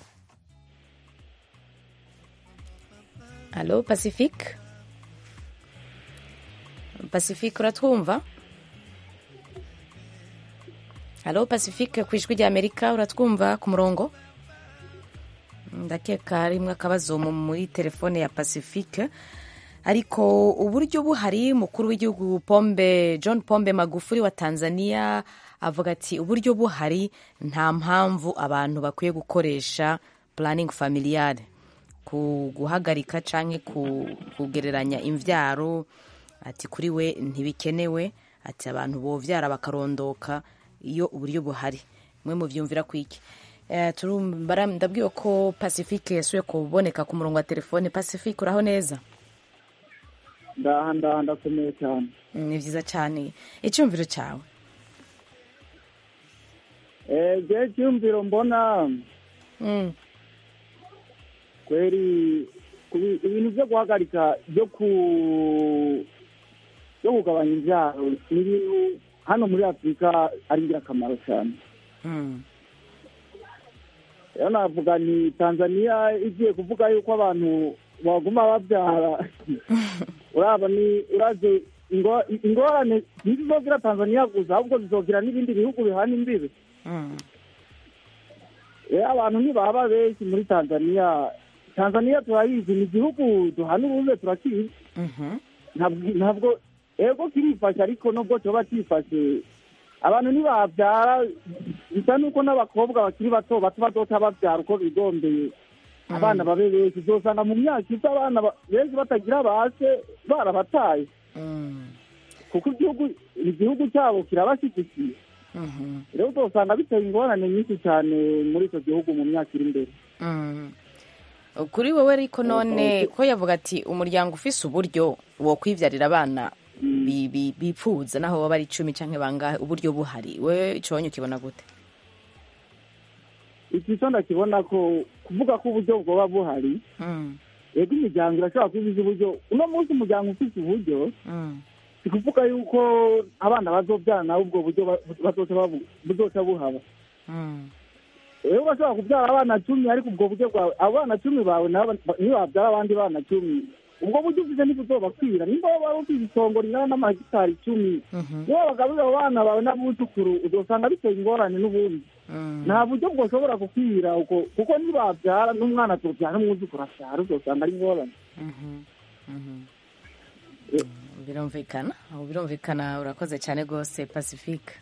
alo pacifique pacifique uratwumva alo pacifique ku ijwi rya amerika uratwumva ku murongo ndakeka harimwo akabazo mu- muri telefone ya pacifique ariko uburyo buhari mukuru w'igihugu pombe john pombe magufuri wa tanzania avuga ati uburyo buhari nta mpamvu abantu bakwiye gukoresha planning familiale ku guhagarika canke ku, kugereranya imvyaro ati kuri we ntibikenewe ati abantu bovyara bakarondoka iyo uburyo buhari mwe muvyumvira kwiki Eh, turumbara ndabwiwe ko pacifique yasuye kuboneka ku murongo wa telefone pacifique uraho neza ndaha ndaha ndakomeye cyane Mm, ni vyiza cane icyumviro cyawe eee cyumviro mbona Mm, kweri kubi- ibintu byo guhagarika byo ku byo kugabanya imbyaro ni ibintu hano muri afurika ari ingirakamaro cyane mm, rero navuga ni tanzania igiye kuvuga yuko abantu baguma babyara uraba ni uraze ingo- ingorane ntizizogira tanzania gusa ahubwo zizogira n'ibindi bihugu bihana imbibi mm, rero abantu ntibaba benshi muri tanzania tanzania turayizi ni igihugu duhana uruze turakizi mhm, ntabwo ntabwo ego kirifashe ariko nubwo cyoba cyifashe abantu ntibabyara bisa n'uko n'abakobwa bakiri bato bato bazoca babyara uko bigombeye abana babe benshi uzosanga mu myaka iza abana ba- benshi batagira base barabataye mm, kuko igihugu igihugu cyabo kirabashyigikiye mhm, rero uzosanga biteye ingorane nyinshi cyane muri icyo gihugu mu myaka iri imbere mm. kuri wowe ariko none ko yavuga ati umuryango ufise uburyo wo kwivyarira abana bi- bi- bipfuza naho baba ari icumi canke bangahe uburyo buhari we iconye ukibona gute iki cyo ndakibona ko kuvuga ko uburyo bwoba buhari Mm, yego imiryango irashobora kubiza uburyo uno munsi umuryango ufite uburyo mm, si kuvuga yuko abana bazobyara nawe ubwo buryo ba- bazoca babu- buzoca buhaba mm, rero bashobora kubyara abana cumi ariko ubwo buryo bwawe abo bana cumi bawe nabo nibabyara abandi bana cumi ubwo buryo ufite ntibuzobakwira nimba waba ufite itongo ringana n'amahegitari icumi mhm, niba bagaburira abo bana bawe n'abuzukuru uzosanga biteye ingorane n'ubundi mm, nta buryo bwoshobora gukwira uko kuko nibabyara n'umwana tubyara n'umwuzukuru abyara uzosanga ari ingorane mhm, mhm. Eh. Mm, birumvikana aho birumvikana urakoze cyane rwose pacifique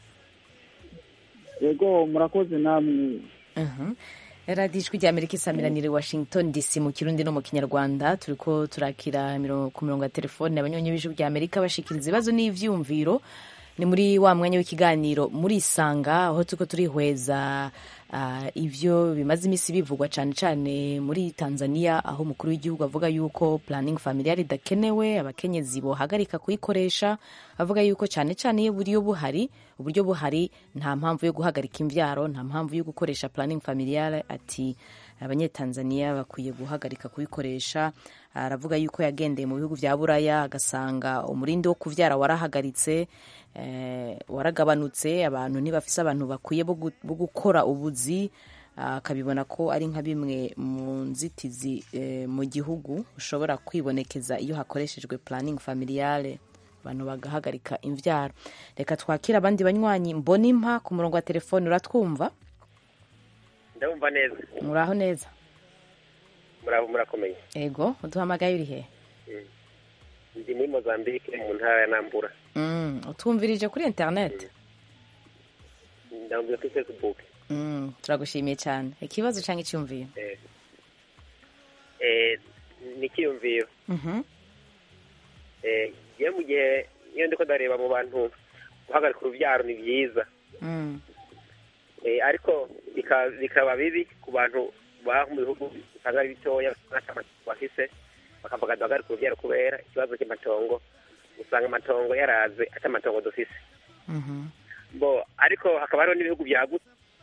yego murakoze namwe Mhm. radiyo ijwi rya amerika isamiranire washington dc mu kirundi no mu kinyarwanda turi ko turakira imiro- ku mirongo ya telefone abanyonyi b'ijwi rya amerika bashikiriza ibibazo n'ivyumviro ni muri wa mwanya w'ikiganiro muri isanga aho turiko turihweza ah, ivyo bimaze imisi bivugwa cane cane muri tanzania aho umukuru w'igihugu avuga yuko planning familiar idakenewe abakenyezi bohagarika kuyikoresha avuga yuko cane cane iyo uburyo buhari uburyo buhari nta mpamvu yo guhagarika imvyaro nta mpamvu yo gukoresha planning familiar ati abanyetanzania bakwiye guhagarika kubikoresha aravuga yuko yagendeye mu bihugu vya buraya agasanga umurindi wo kuvyara warahagaritse eh, waragabanutse abantu ntibafise abantu bakwiye bo gu- bo gukora ubuzi akabibona ko ari nka bimwe mu nzitizi eh, mu gihugu ushobora kwibonekeza iyo hakoreshejwe planning familiale abantu bagahagarika imvyaro reka twakire abandi banywanyi mbonimpa ku murongo wa telefone uratwumva ndabumva neza muraho neza murabo murakomeye ego uduhamagaye uri he ndi muri mozambique mu ntara ya nambura mm, utwumvirije kuri internet ndabumvira kuri facebook mm, turagushimiye cyane ikibazo cyangwa icyumviro eh, eh, ni ikiyumviro Mhm, eh, iyo mu gihe iyo ndiko ndareba mu bantu guhagarika urubyaro ni byiza mm, eh, ariko bika- bikaba bibi ku bantu baba mu bihugu usanga ari bitoya ntacyo bafise bakavuga duhagarika urubyaro kubera ikibazo cy'amatongo usanga amatongo yaraze ati amatongo dufise mhm, bo ariko hakaba hariho n'ibihugu byagutse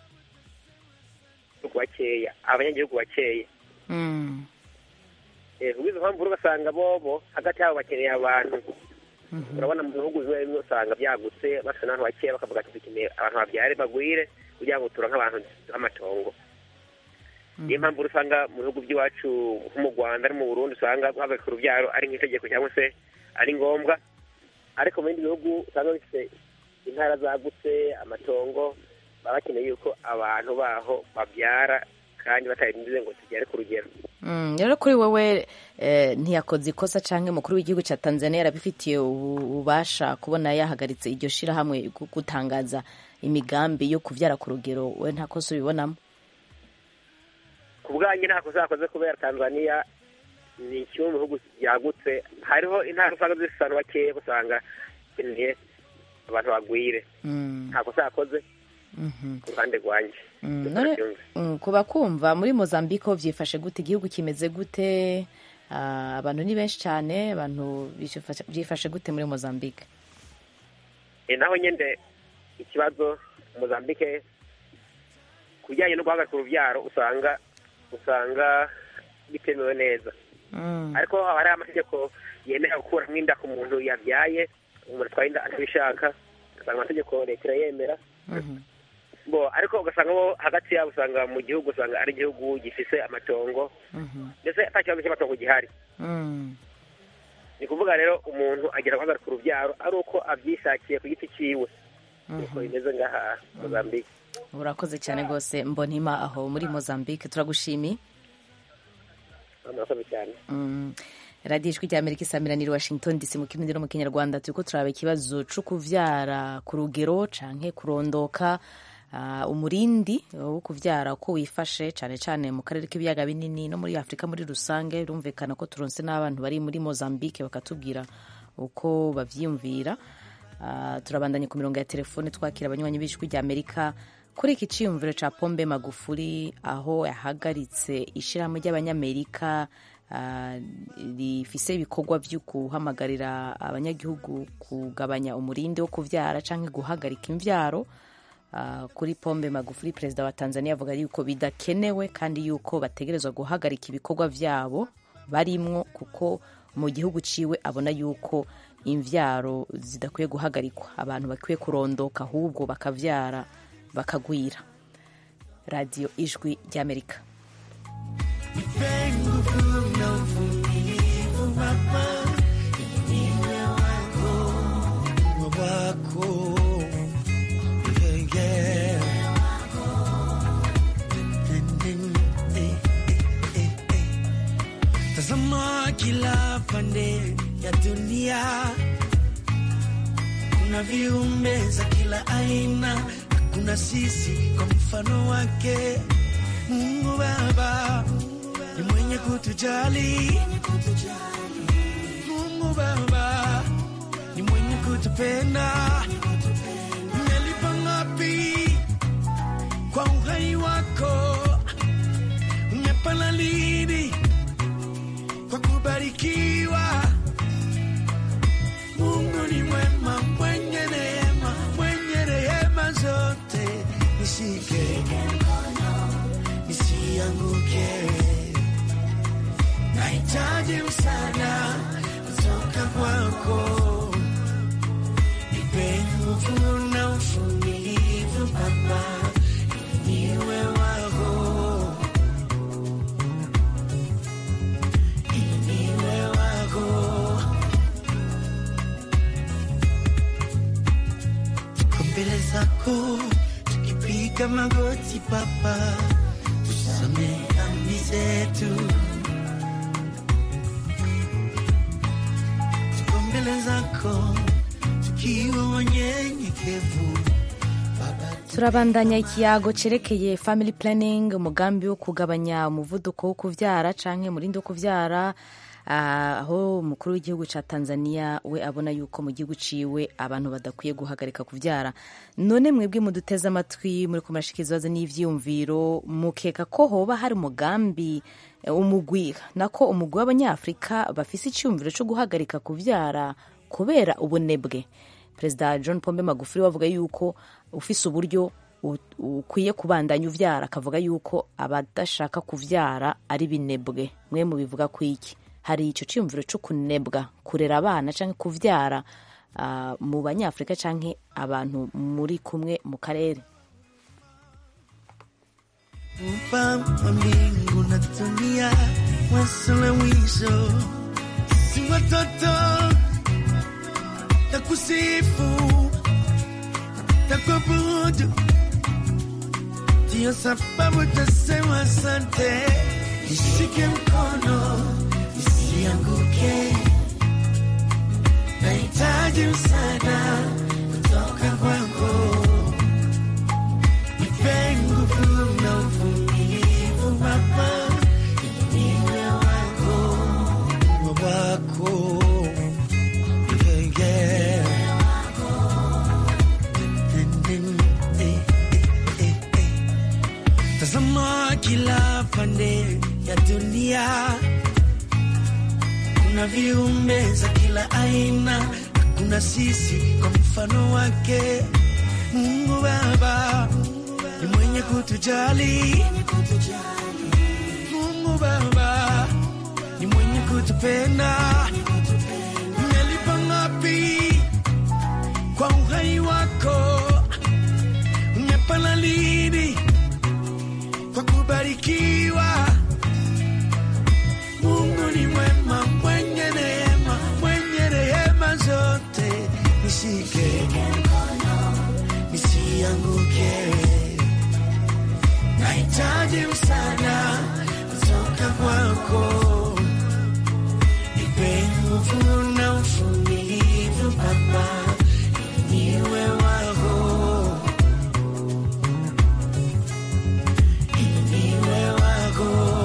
ku bakeya abanyagihugu bakeya mm, Eh, kubw'izo mpamvu rero ugasanga bobo hagati yabo bakeneye abantu urabona mu bihugu bimwe bimwe usanga byagutse basa n'abantu bakeya bakavuga ati dukeneye abantu babyare bagwire kugira ngo turonke abantu b'amatongo niyo mpamvu usanga mu bihugu by'iwacu nko mu rwanda no mu burundi usanga guhagarika urubyaro ari nk'itegeko cyangwa se ari ngombwa ariko mu bindi bihugu usanga bifite intara zagutse amatongo baba bakeneye yuko abantu baho babyara kandi batarindize ngo tugere ku rugero Mm, rero kuri wowe eh, ntiyakoze ikosa canke umukuru w'igihugu ca tanzania yarabifitiye ubu- ububasha kubona yahagaritse iryo shirahamwe gu- gutangaza imigambi yo kuvyara ku rugero we nta kosa ubibonamo ku bwanjye nta kosa yakoze kubera tanzania ni kimwe mu bihugu byagutse hariho intara usanga zifite abantu bakeya usanga bakeneye abantu bagwire Mm, nta kosa yakoze mhm. ku ruhande rwanjye Mm, Gusa none ndabyumva. mm, kuba kumva muri mozambique ho vyifashe gute igihugu kimeze gute Ah, abantu ni benshi cyane abantu bifashe- byifashe gute muri mozambique Eh, naho nyine ikibazo mozambique ku bijyanye no guhagarika urubyaro usanga usanga bitemewe neza Mm, ariko haba hariho amategeko yemera gukuramo inda ku muntu yabyaye umuntu atwaye inda atabishaka ugasanga amategeko leta irayemera mhm. bo ariko ugasanga bo hagati yabo usanga mu gihugu usanga ari igihugu gifise amatongo Mhm. ndetse ata kibazo cy'amatongo gihari Mm. ni kuvuga rero umuntu agera guhagarika urubyaro ari uko abyishakiye ku giti cyiwe niko bimeze ngaha mozambique urakoze cyane rwose mbonima aho muri mozambique turagushimiye murakoze cyane Mm. radiyo ijwi rya amerika isamiraniye washington dc mu kirundi no mu kinyarwanda turiko turaba ikibazo co kuvyara ku rugero canke kurondoka ah, umurindi wo kuvyara uko wifashe cane cane mu karere k'ibiyaga binini no muri afurika muri rusange birumvikana ko turonse n'abantu bari muri mozambique bakatubwira uko bavyiyumvira Ah, turabandanye ku mirongo ya telefone twakira abanywanyi b'ijwi rya amerika kuri iki ciyumviro ca pombe magufuri aho yahagaritse ishirahamwe ry'abanyamerika ah, rifise ibikorwa vyo guhamagarira abanyagihugu kugabanya umurindi wo kuvyara canke guhagarika imvyaro Ah, kuri pombe magufuri perezida wa tanzania avuga yuko bidakenewe kandi yuko bategerezwa guhagarika ibikorwa vyabo barimwo kuko mu gihugu ciwe abona yuko imvyaro zidakwiye guhagarikwa abantu bakwiye kurondoka ahubwo bakavyara bakagwira radiyo ijwi ry'amerika Tazama kila pande ya dunia, kuna viumbe za kila aina, kuna sisi kwa mfano wake. Mungu Baba ni mwenye kutujali, Mungu Baba ni mwenye kutupenda. Umelipa ngapi kwa uhai wako? Umepana lini kwa kubarikiwa. Mungu ni mwema, mwenye neema, mwenye rehema zote. Nishike nisianguke, nahitaji msaada kutoka kwako. Nipe nguvu na uvumilivu Baba, ili niwe wako niwe wako. Tuko mbele zako tukipiga magoti Baba, tusamehe dhambi zetu. Tuko mbele zako tukiwa wanyenyekevu Baba, turabandanya ikiyago cerekeye family planning umugambi wo kugabanya umuvuduko wo kuvyara canke umurindi wo kuvyara ah, aho umukuru w'igihugu ca tanzania we abona yuko mu gihugu ciwe abantu badakwiye guhagarika kuvyara none mwebwe muduteze amatwi muri kumurashikiriza ibibazo n'ivyiyumviro mukeka ko hoba hari umugambi eh, umugwi nako umugwi w'abanyafurika bafise iciyumviro co guhagarika kuvyara kubera ubunebwe perezida john pombe magufuli we avuga yuko ufise uburyo u- ukwiye kubandanya uvyara akavuga yuko abadashaka kuvyara ari binebwe mwe mubivuga kwiki hari icyo cyiyumviro cyo kunebwa kurera abana cyangwa kuvyara ah, mu banyafurika cyangwa abantu muri kumwe mu karere Muumba wa mbingu na dunia, mwanzo na mwisho, si watoto takusifu takuabudu, ndiyo sababu tasema asante. Nishike mkono nisianguke, nahitaji msaada kutoka kwako. Nipe nguvu na uvumilivu Baba, niwe wako, niwe wako, yeah, yeah. Eh, eh, eh, eh. Tazama kila pande ya dunia, kuna viumbe za kila aina, kuna sisi kwa mfano wake. Mungu Baba ni mwenye kutujali, Mungu Baba ni mwenye kutupenda. Umelipa ngapi kwa uhai wako? Umepana lini kwa kubarikiwa? Mungu ni mwema, mwenye neema, mwenye rehema zote. Nishike nisianguke, nahitaji msaada kutoka kwako. Nipe nguvu na uvumilivu Baba, ili niwe wako, ili niwe wako.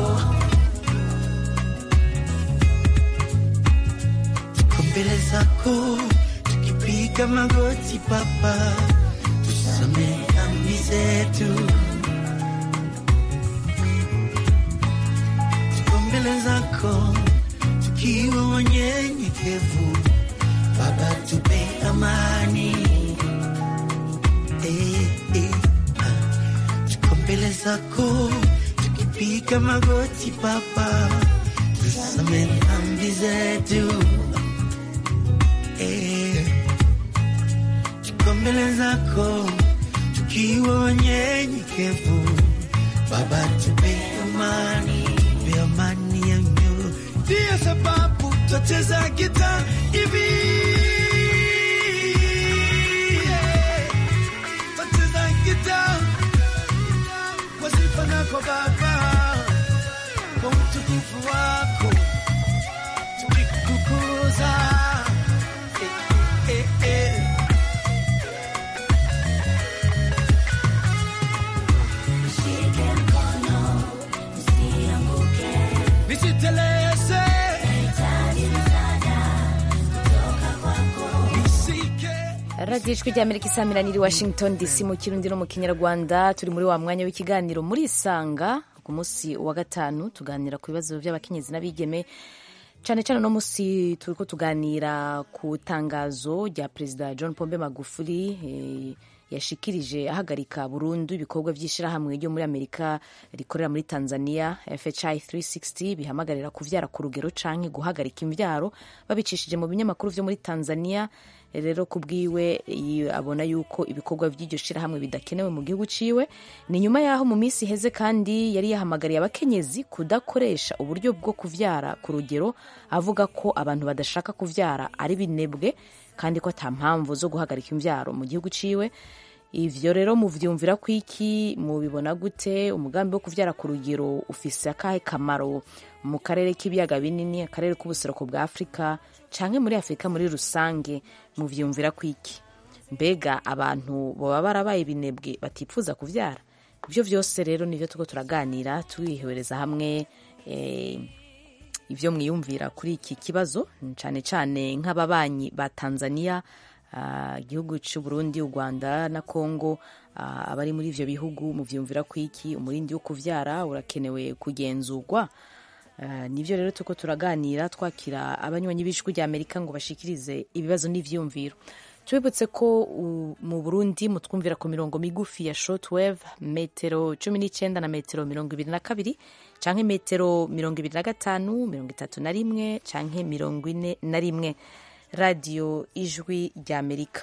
Tuko mbele zako tukipiga magoti Baba, tusamehe dhambi zetu. Tuko mbele zako tukiwa wanyenyekevu Baba, tupe amani eh, eh, ah. Tuko mbele zako tukipiga magoti Baba, tusamehe dhambi zetu eh. Tuko mbele zako tukiwa wanyenyekevu Baba, tupe amani, tupe amani ya mioyo. Ndiyo sababu twacheza gita hivi yeah. Twacheza gita kwa sifa nako Baba, kwa utukufu wako tukikukuza eh, eh, eh. Nisiteleze, nisike radiyo ijwi ry'amerika isamirana iri washington dc mu kirundi no mu kinyarwanda turi muri wa mwanya w'ikiganiro muri isanga ku munsi wa gatanu tuganira ku bibazo by'abakenyezi n'abigeme cyane cyane uno munsi turi ko tuganira ku tangazo rya perezida john pombe magufuli eh, yashikirije ahagarika burundu ibikorwa by'ishyirahamwe ryo muri amerika rikorera muri tanzania fhi 360 bihamagarira kuvyara ku rugero canke guhagarika imvyaro babicishije mu binyamakuru vyo muri tanzania rero ku bwiwe yi- abona yuko ibikorwa by'iryo shirahamwe bidakenewe mu gihugu ciwe ni nyuma yaho mu minsi iheze kandi yari yahamagariye abakenyezi kudakoresha uburyo bwo kuvyara ku rugero avuga ko abantu badashaka kuvyara ari binebwe kandi ko ata mpamvu zo guhagarika imvyaro mu gihugu ciwe ivyo rero muvyumvira ko iki mubibona gute umugambi wo kuvyara ku rugero ufise akahe kamaro mu karere k'ibiyaga binini akarere k'ubuseruko bwa afurika canke muri afurika muri rusange muvyumvira ko iki mbega abantu baba barabaye binebwe batipfuza kuvyara ivyo vyose rero nivyo turiko turaganira tubihereza hamwe eh, ibyo mwiyumvira kuri iki kibazo cyane cyane nk'ababanyi ba tanzania ah, igihugu cy'u burundi u rwanda na congo ah, abari muri ivyo bihugu muvyumvira ko iki umurindi wo kuvyara urakenewe kugenzurwa Ah, nivyo rero turiko turaganira twakira abanywanyi b'ijwi rya amerika ngo bashikirize ibibazo n'ivyiyumviro tubibutse ko u- mu burundi mutwumvira ku mirongo migufi ya shortwave metero cumi n'icyenda na metero mirongo ibiri na kabiri canke metero mirongo ibiri na gatanu mirongo itatu na rimwe canke mirongo ine na rimwe radiyo ijwi ry'amerika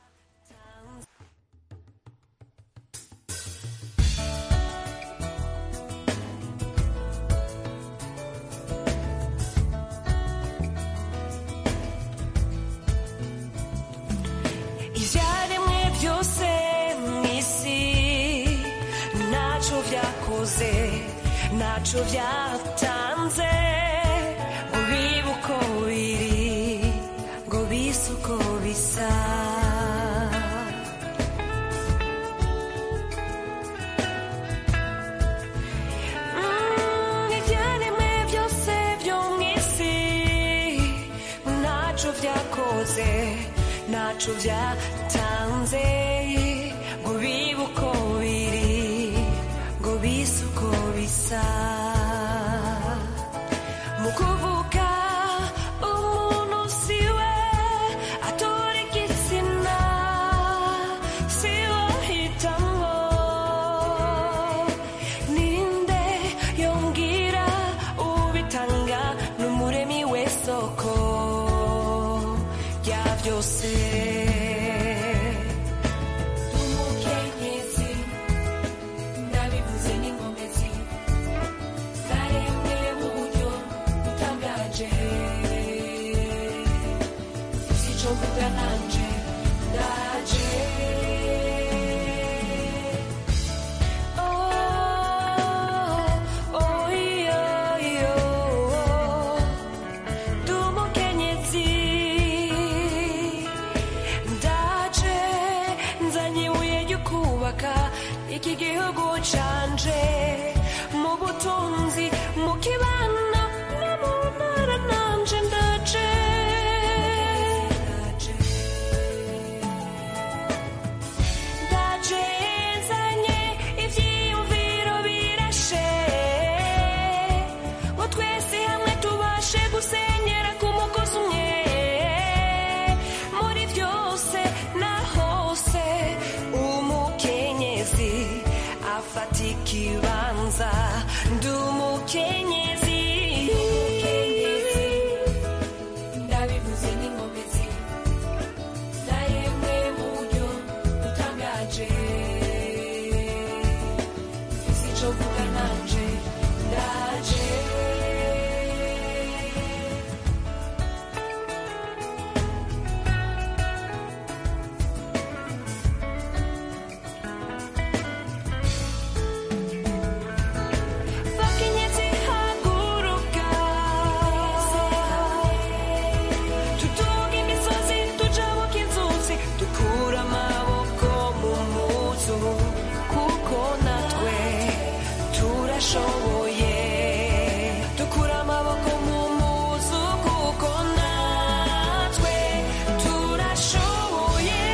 ibyaremwe byose mu isi ntacyo byakoze ntacyo byatanze ngo bibe uko biri ngo bise uko bisa Mm, ibyaremwe byose byo mu isi ntacyo byakoze ntacyo byatanze ngo bibe uko biri ngo bise uko bisa mu kuvuga umuntu si we atora igitsina si we ahitamo ninde yongera ubitanga n'umuremi w'isoko rya byose umukenyezi ndabivuze n'ingomezi zaremwe mu buryo butangaje sico mvuga nanje ndaje Oh, oh, iyo, iyo, ndi umukenyezi ndaje nzanye ibuye ryo kubaka iki gihugu canje mu butunzi mu kibano no mu ntara nanje ndaje ndaje nzanye ivyiyumviro birashe ngo twese hamwe tubashe gusenyera ku mugozi umwe muri byose na hose umukenyezi afata ikibanza ndi umukenyezi ndabivuze n'ingomezi zaremwe mu buryo butangaje sico mvuga nanje ndaje bakenyezi haguruka tutunga imisozi tujabuka inzuzi dukura amaboko mu muzu kuko natwe turashoboye dukura amaboko mu muzu kuko natwe turashoboye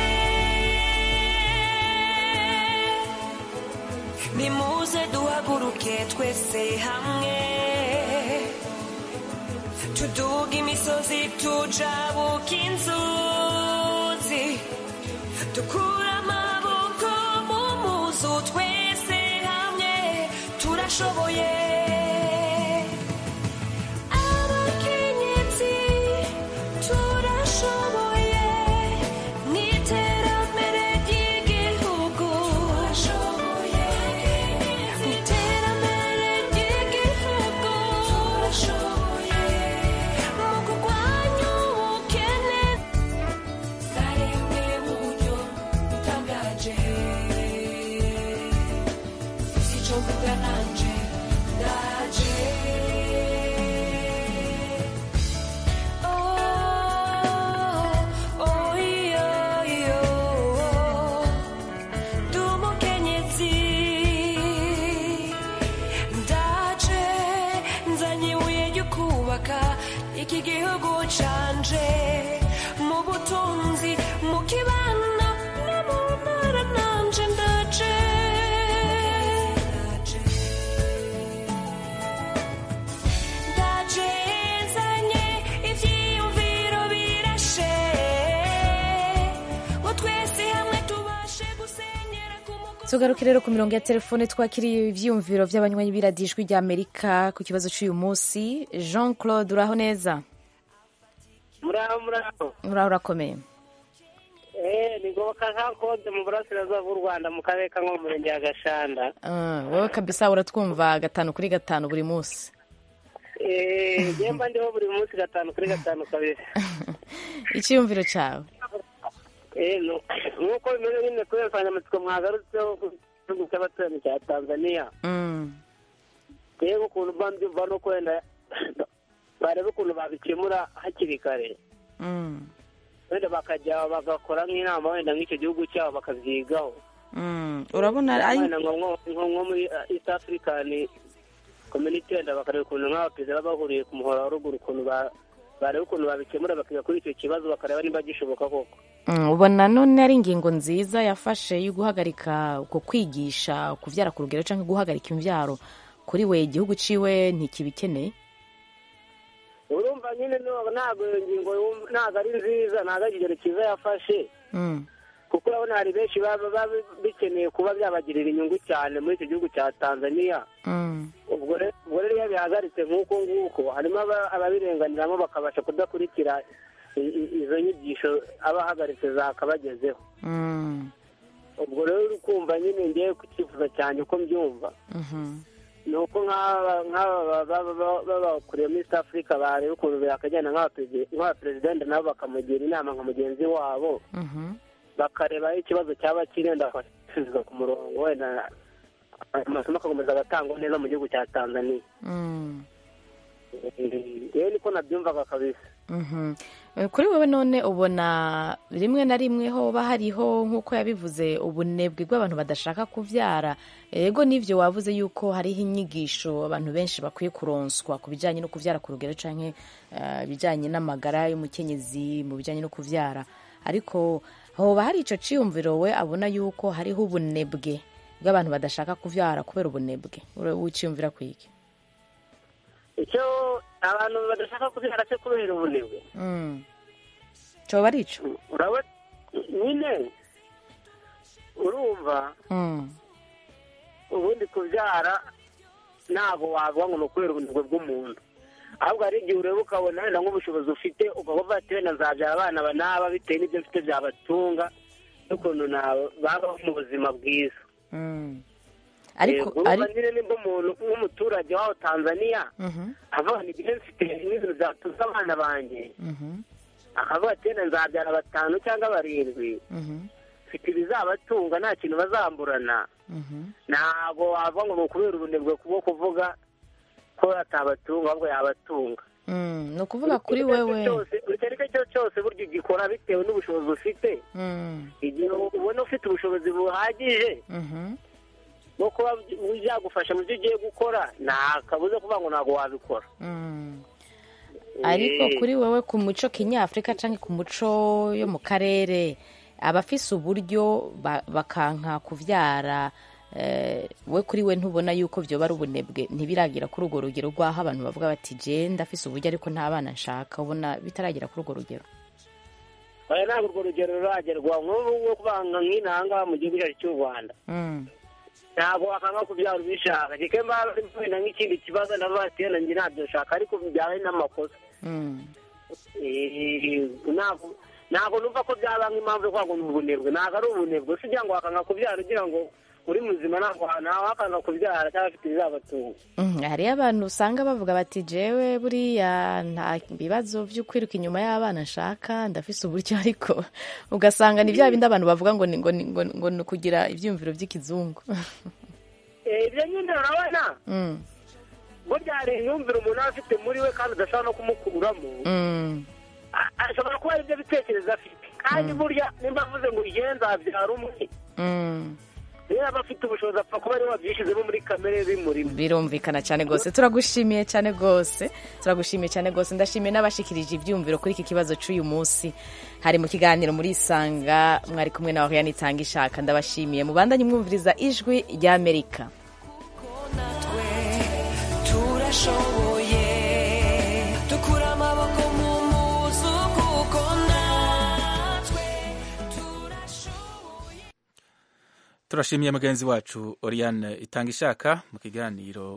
nimuze duhaguruke twese hamwe tuduga imisozi tujabuka inzuzi dukura amaboko mu muzu twese hamwe turashoboye abakenyezi turashoboye mu iterambere ry'igihugu turashoboye mu iterambere ry'igihugu turashoboye mu kurwanya ubukene zaremwe mu buryo butangaje sico mvuga nanje ndaje Oh, oh, iyo, iyo, ndi umukenyezi ndaje nzanye ibuye ryo kubaka iki gihugu canje mu butunzi mu kibano no mu ntara nanje ndaje ndaje nzanye ivyiyumviro birashe tugaruke rero ku mirongo ya telefone twakiriye ivyiyumviro vy'abanywanyi b'iradijwi rya amerika ku kibazo c'uyu munsi jean claude uraho neza muraho muraho uraho urakomeye eh ni ngoboka nka kode mu burasirazuba bw'u rwanda mu karere ka nko mu murenge wa gashanda Ah, wowe kabisa uratwumva gatanu kuri gatanu buri munsi eh yemba ndiho buri munsi gatanu kuri gatanu kabiri icyiyumviro cyawe eh no nk'uko bimeze nyine kubera insanganyamatsiko mwagarutseho ku gihugu cy'abaturanyi cya tanzania Mm, rero ukuntu mba mbyumva no kwenda bareba ukuntu babikemura hakiri kare mm, wenda bakajya bagakora nk'inama wenda nk'icyo gihugu cyabo bakabyigaho mm. urabona ari wenda nko nko- nko nko muri uh, east african community wenda bakareba ukuntu nk'abaperezida baba bahuriye ku muhora wa ruguru ukuntu ba- bareba ukuntu babikemura bakiga kuri icyo kibazo bakareba niba gishoboka koko Mm, ubona none ari ingingo nziza yafashe yo guhagarika uko kwigisha kuvyara ku rugero canke guhagarika imvyaro kuri we igihugu ciwe ntikibikeneye urumva nyine no- ntabwo iyo ngingo yum- ntabwo ari nziza ntabwo ari ikigero cyiza yafashe Mm, kuko urabona hari benshi baba baba bikeneye kuba byabagirira inyungu cyane muri icyo gihugu cya tanzania mm, ubwo re- ubwo rero iyo bihagaritse nk'uko nguko harimo aba- ababirenganiramo bakabasha kudakurikira i- i- izo nyigisho aba ahagaritse zakabagezeho mm, ubwo rero uri kumva nyine ngewe ku cyifuzo cyanjye uko mbyumva mhm, ni uko nk'aba nk'aba baba baba- baba bakuriye muri east africa bareba ukuntu bakajyana nk'abaperezida nk'abaperezidenti nabo bakamugira inama nka mugenzi wabo mhm. bakareba aho ikibazo cyaba kiri wenda bakasubiza ku murongo wenda amasomo agakomeza agatangwa neza mu gihugu cya tanzania Mm, rero niko nabyumvaga kabisa mhm. Eh, kuri wewe none ubona rimwe na rimwe hoba hariho nk'uko yabivuze ubunebwe bw'abantu badashaka kuvyara ego n'ivyo wavuze yuko hariho inyigisho abantu benshi bakwiye kuronswa ku bijanye no kuvyara ku rugero canke eh, ibijanye n'amagara y'umukenyezi mu bijanye no kuvyara ariko hoba hari ico ciyumviro we abona yuko hariho ubunebwe bw'abantu badashaka kuvyara kubera ubunebwe Ure- wiciyumvira kwiki icyo abantu badashaka kubyara cyo kubera ubunebwe Mm. coba ari ico urabona nyine urumva Mm. ubundi kubyara ntabwo wavuga ngo ni ukubera ubunebwe bw'umuntu ahubwo hari igihe ureba ukabona wenda nk'ubushobozi ufite ukavuga ati wenda nzabyara abana aba n'aba bitewe n'ibyo mfite byabatunga n'ukuntu na- babaho mu buzima bwiza Mm. ariko Eh, urumva ari nyine nimba umuntu nk'umuturage w'aho tanzania Mhm, avuga ngo ibyo mfite n'ibintu byatuza abana banjye mhm, akavuga ati wenda nzabyara batanu cyangwa barindwi mhm, mfite ibizabatunga nta kintu bazamburana mhm. ntabwo wavuga ngo ni ukubera ubunebwe bwo kuvuga ko atabatunga ahubwo yabatunga Mm, ni ukuvuga kuri Icyo ari cyo wewe cyose- icyo ari cyo cyo cyose burya ugikora bitewe n'ubushobozi ufite Mm, igihe ubona ufite ubushobozi buhagije mhm, bwo kuba byagufasha mu byo ugiye gukora nta kabuza kuvuga ngo ntabwo wabikora mm. ariko Eh, kuri wewe ku muco kinyafurika cyangwa ku muco yo mu karere abafise uburyo ba- bakanka kuvyara eh, we kuri we ntubona yuko vyoba ari ubunebwe ntibiragira kuri urwo rugero rw'aho abantu bavuga bati je ndafise uburyo ariko nta bana nshaka ubona bitaragera kuri urwo rugero oya ntabwo urwo rugero ruragerwa nk'ubu nko kubanga nk'inanga mu gihugu cyacu cy'u rwanda Mm, ntabwo wakanga kubyara ubishaka kike mbara wenda nk'ikindi kibazo ndavuga ati wenda njye ntabyo nshaka ariko byaba ari n'amakosa mm, Eh, ntabwo ntabwo numva ko byaba nk'impamvu yo kuvuga ngo ni ubunebwe ntabwo ari ubunebwe si ugira ngo wakanga kubyara ugira ngo uri muzima ntabwo ntawe wakanga kubyara cyangwa afite ibizabatunga mm. hariyo abantu usanga bavuga bati jewe buriya nta bibazo vyo kwiruka inyuma y'abana nshaka ndafise uburyo ariko ugasanga ni bya bindi abantu bavuga ngo ni ngo ni ngo, ngo ni ukugira ivyumviro vy'ikizungu Eh, ibyo nyine urabona mm, burya hari imyumvire umuntu aba afite muri we kandi udashobora no kumukuramo mm, A- ashobora kuba ari byo bitekerezo afite kandi burya nimba avuze ngo igihe nzabyara umwe mm. niyo yaba afite ubushobozi apfa kuba ariwe wabyishyizemo muri kamere bimurimo birumvikana cyane rwose turagushimiye cyane rwose turagushimiye cyane rwose ndashimiye n'abashikirije ibyumviro kuri iki kibazo cy'uyu munsi hari mu kiganiro muri isanga mwari kumwe na wahiyani itanga ishaka ndabashimiye mubandanye mwumviriza ijwi ry'amerika turashoboye dukura amaboko mu muzu kuko natwe turashoboye turashimiye mugenzi wacu oriane itanga ishaka mu kiganiro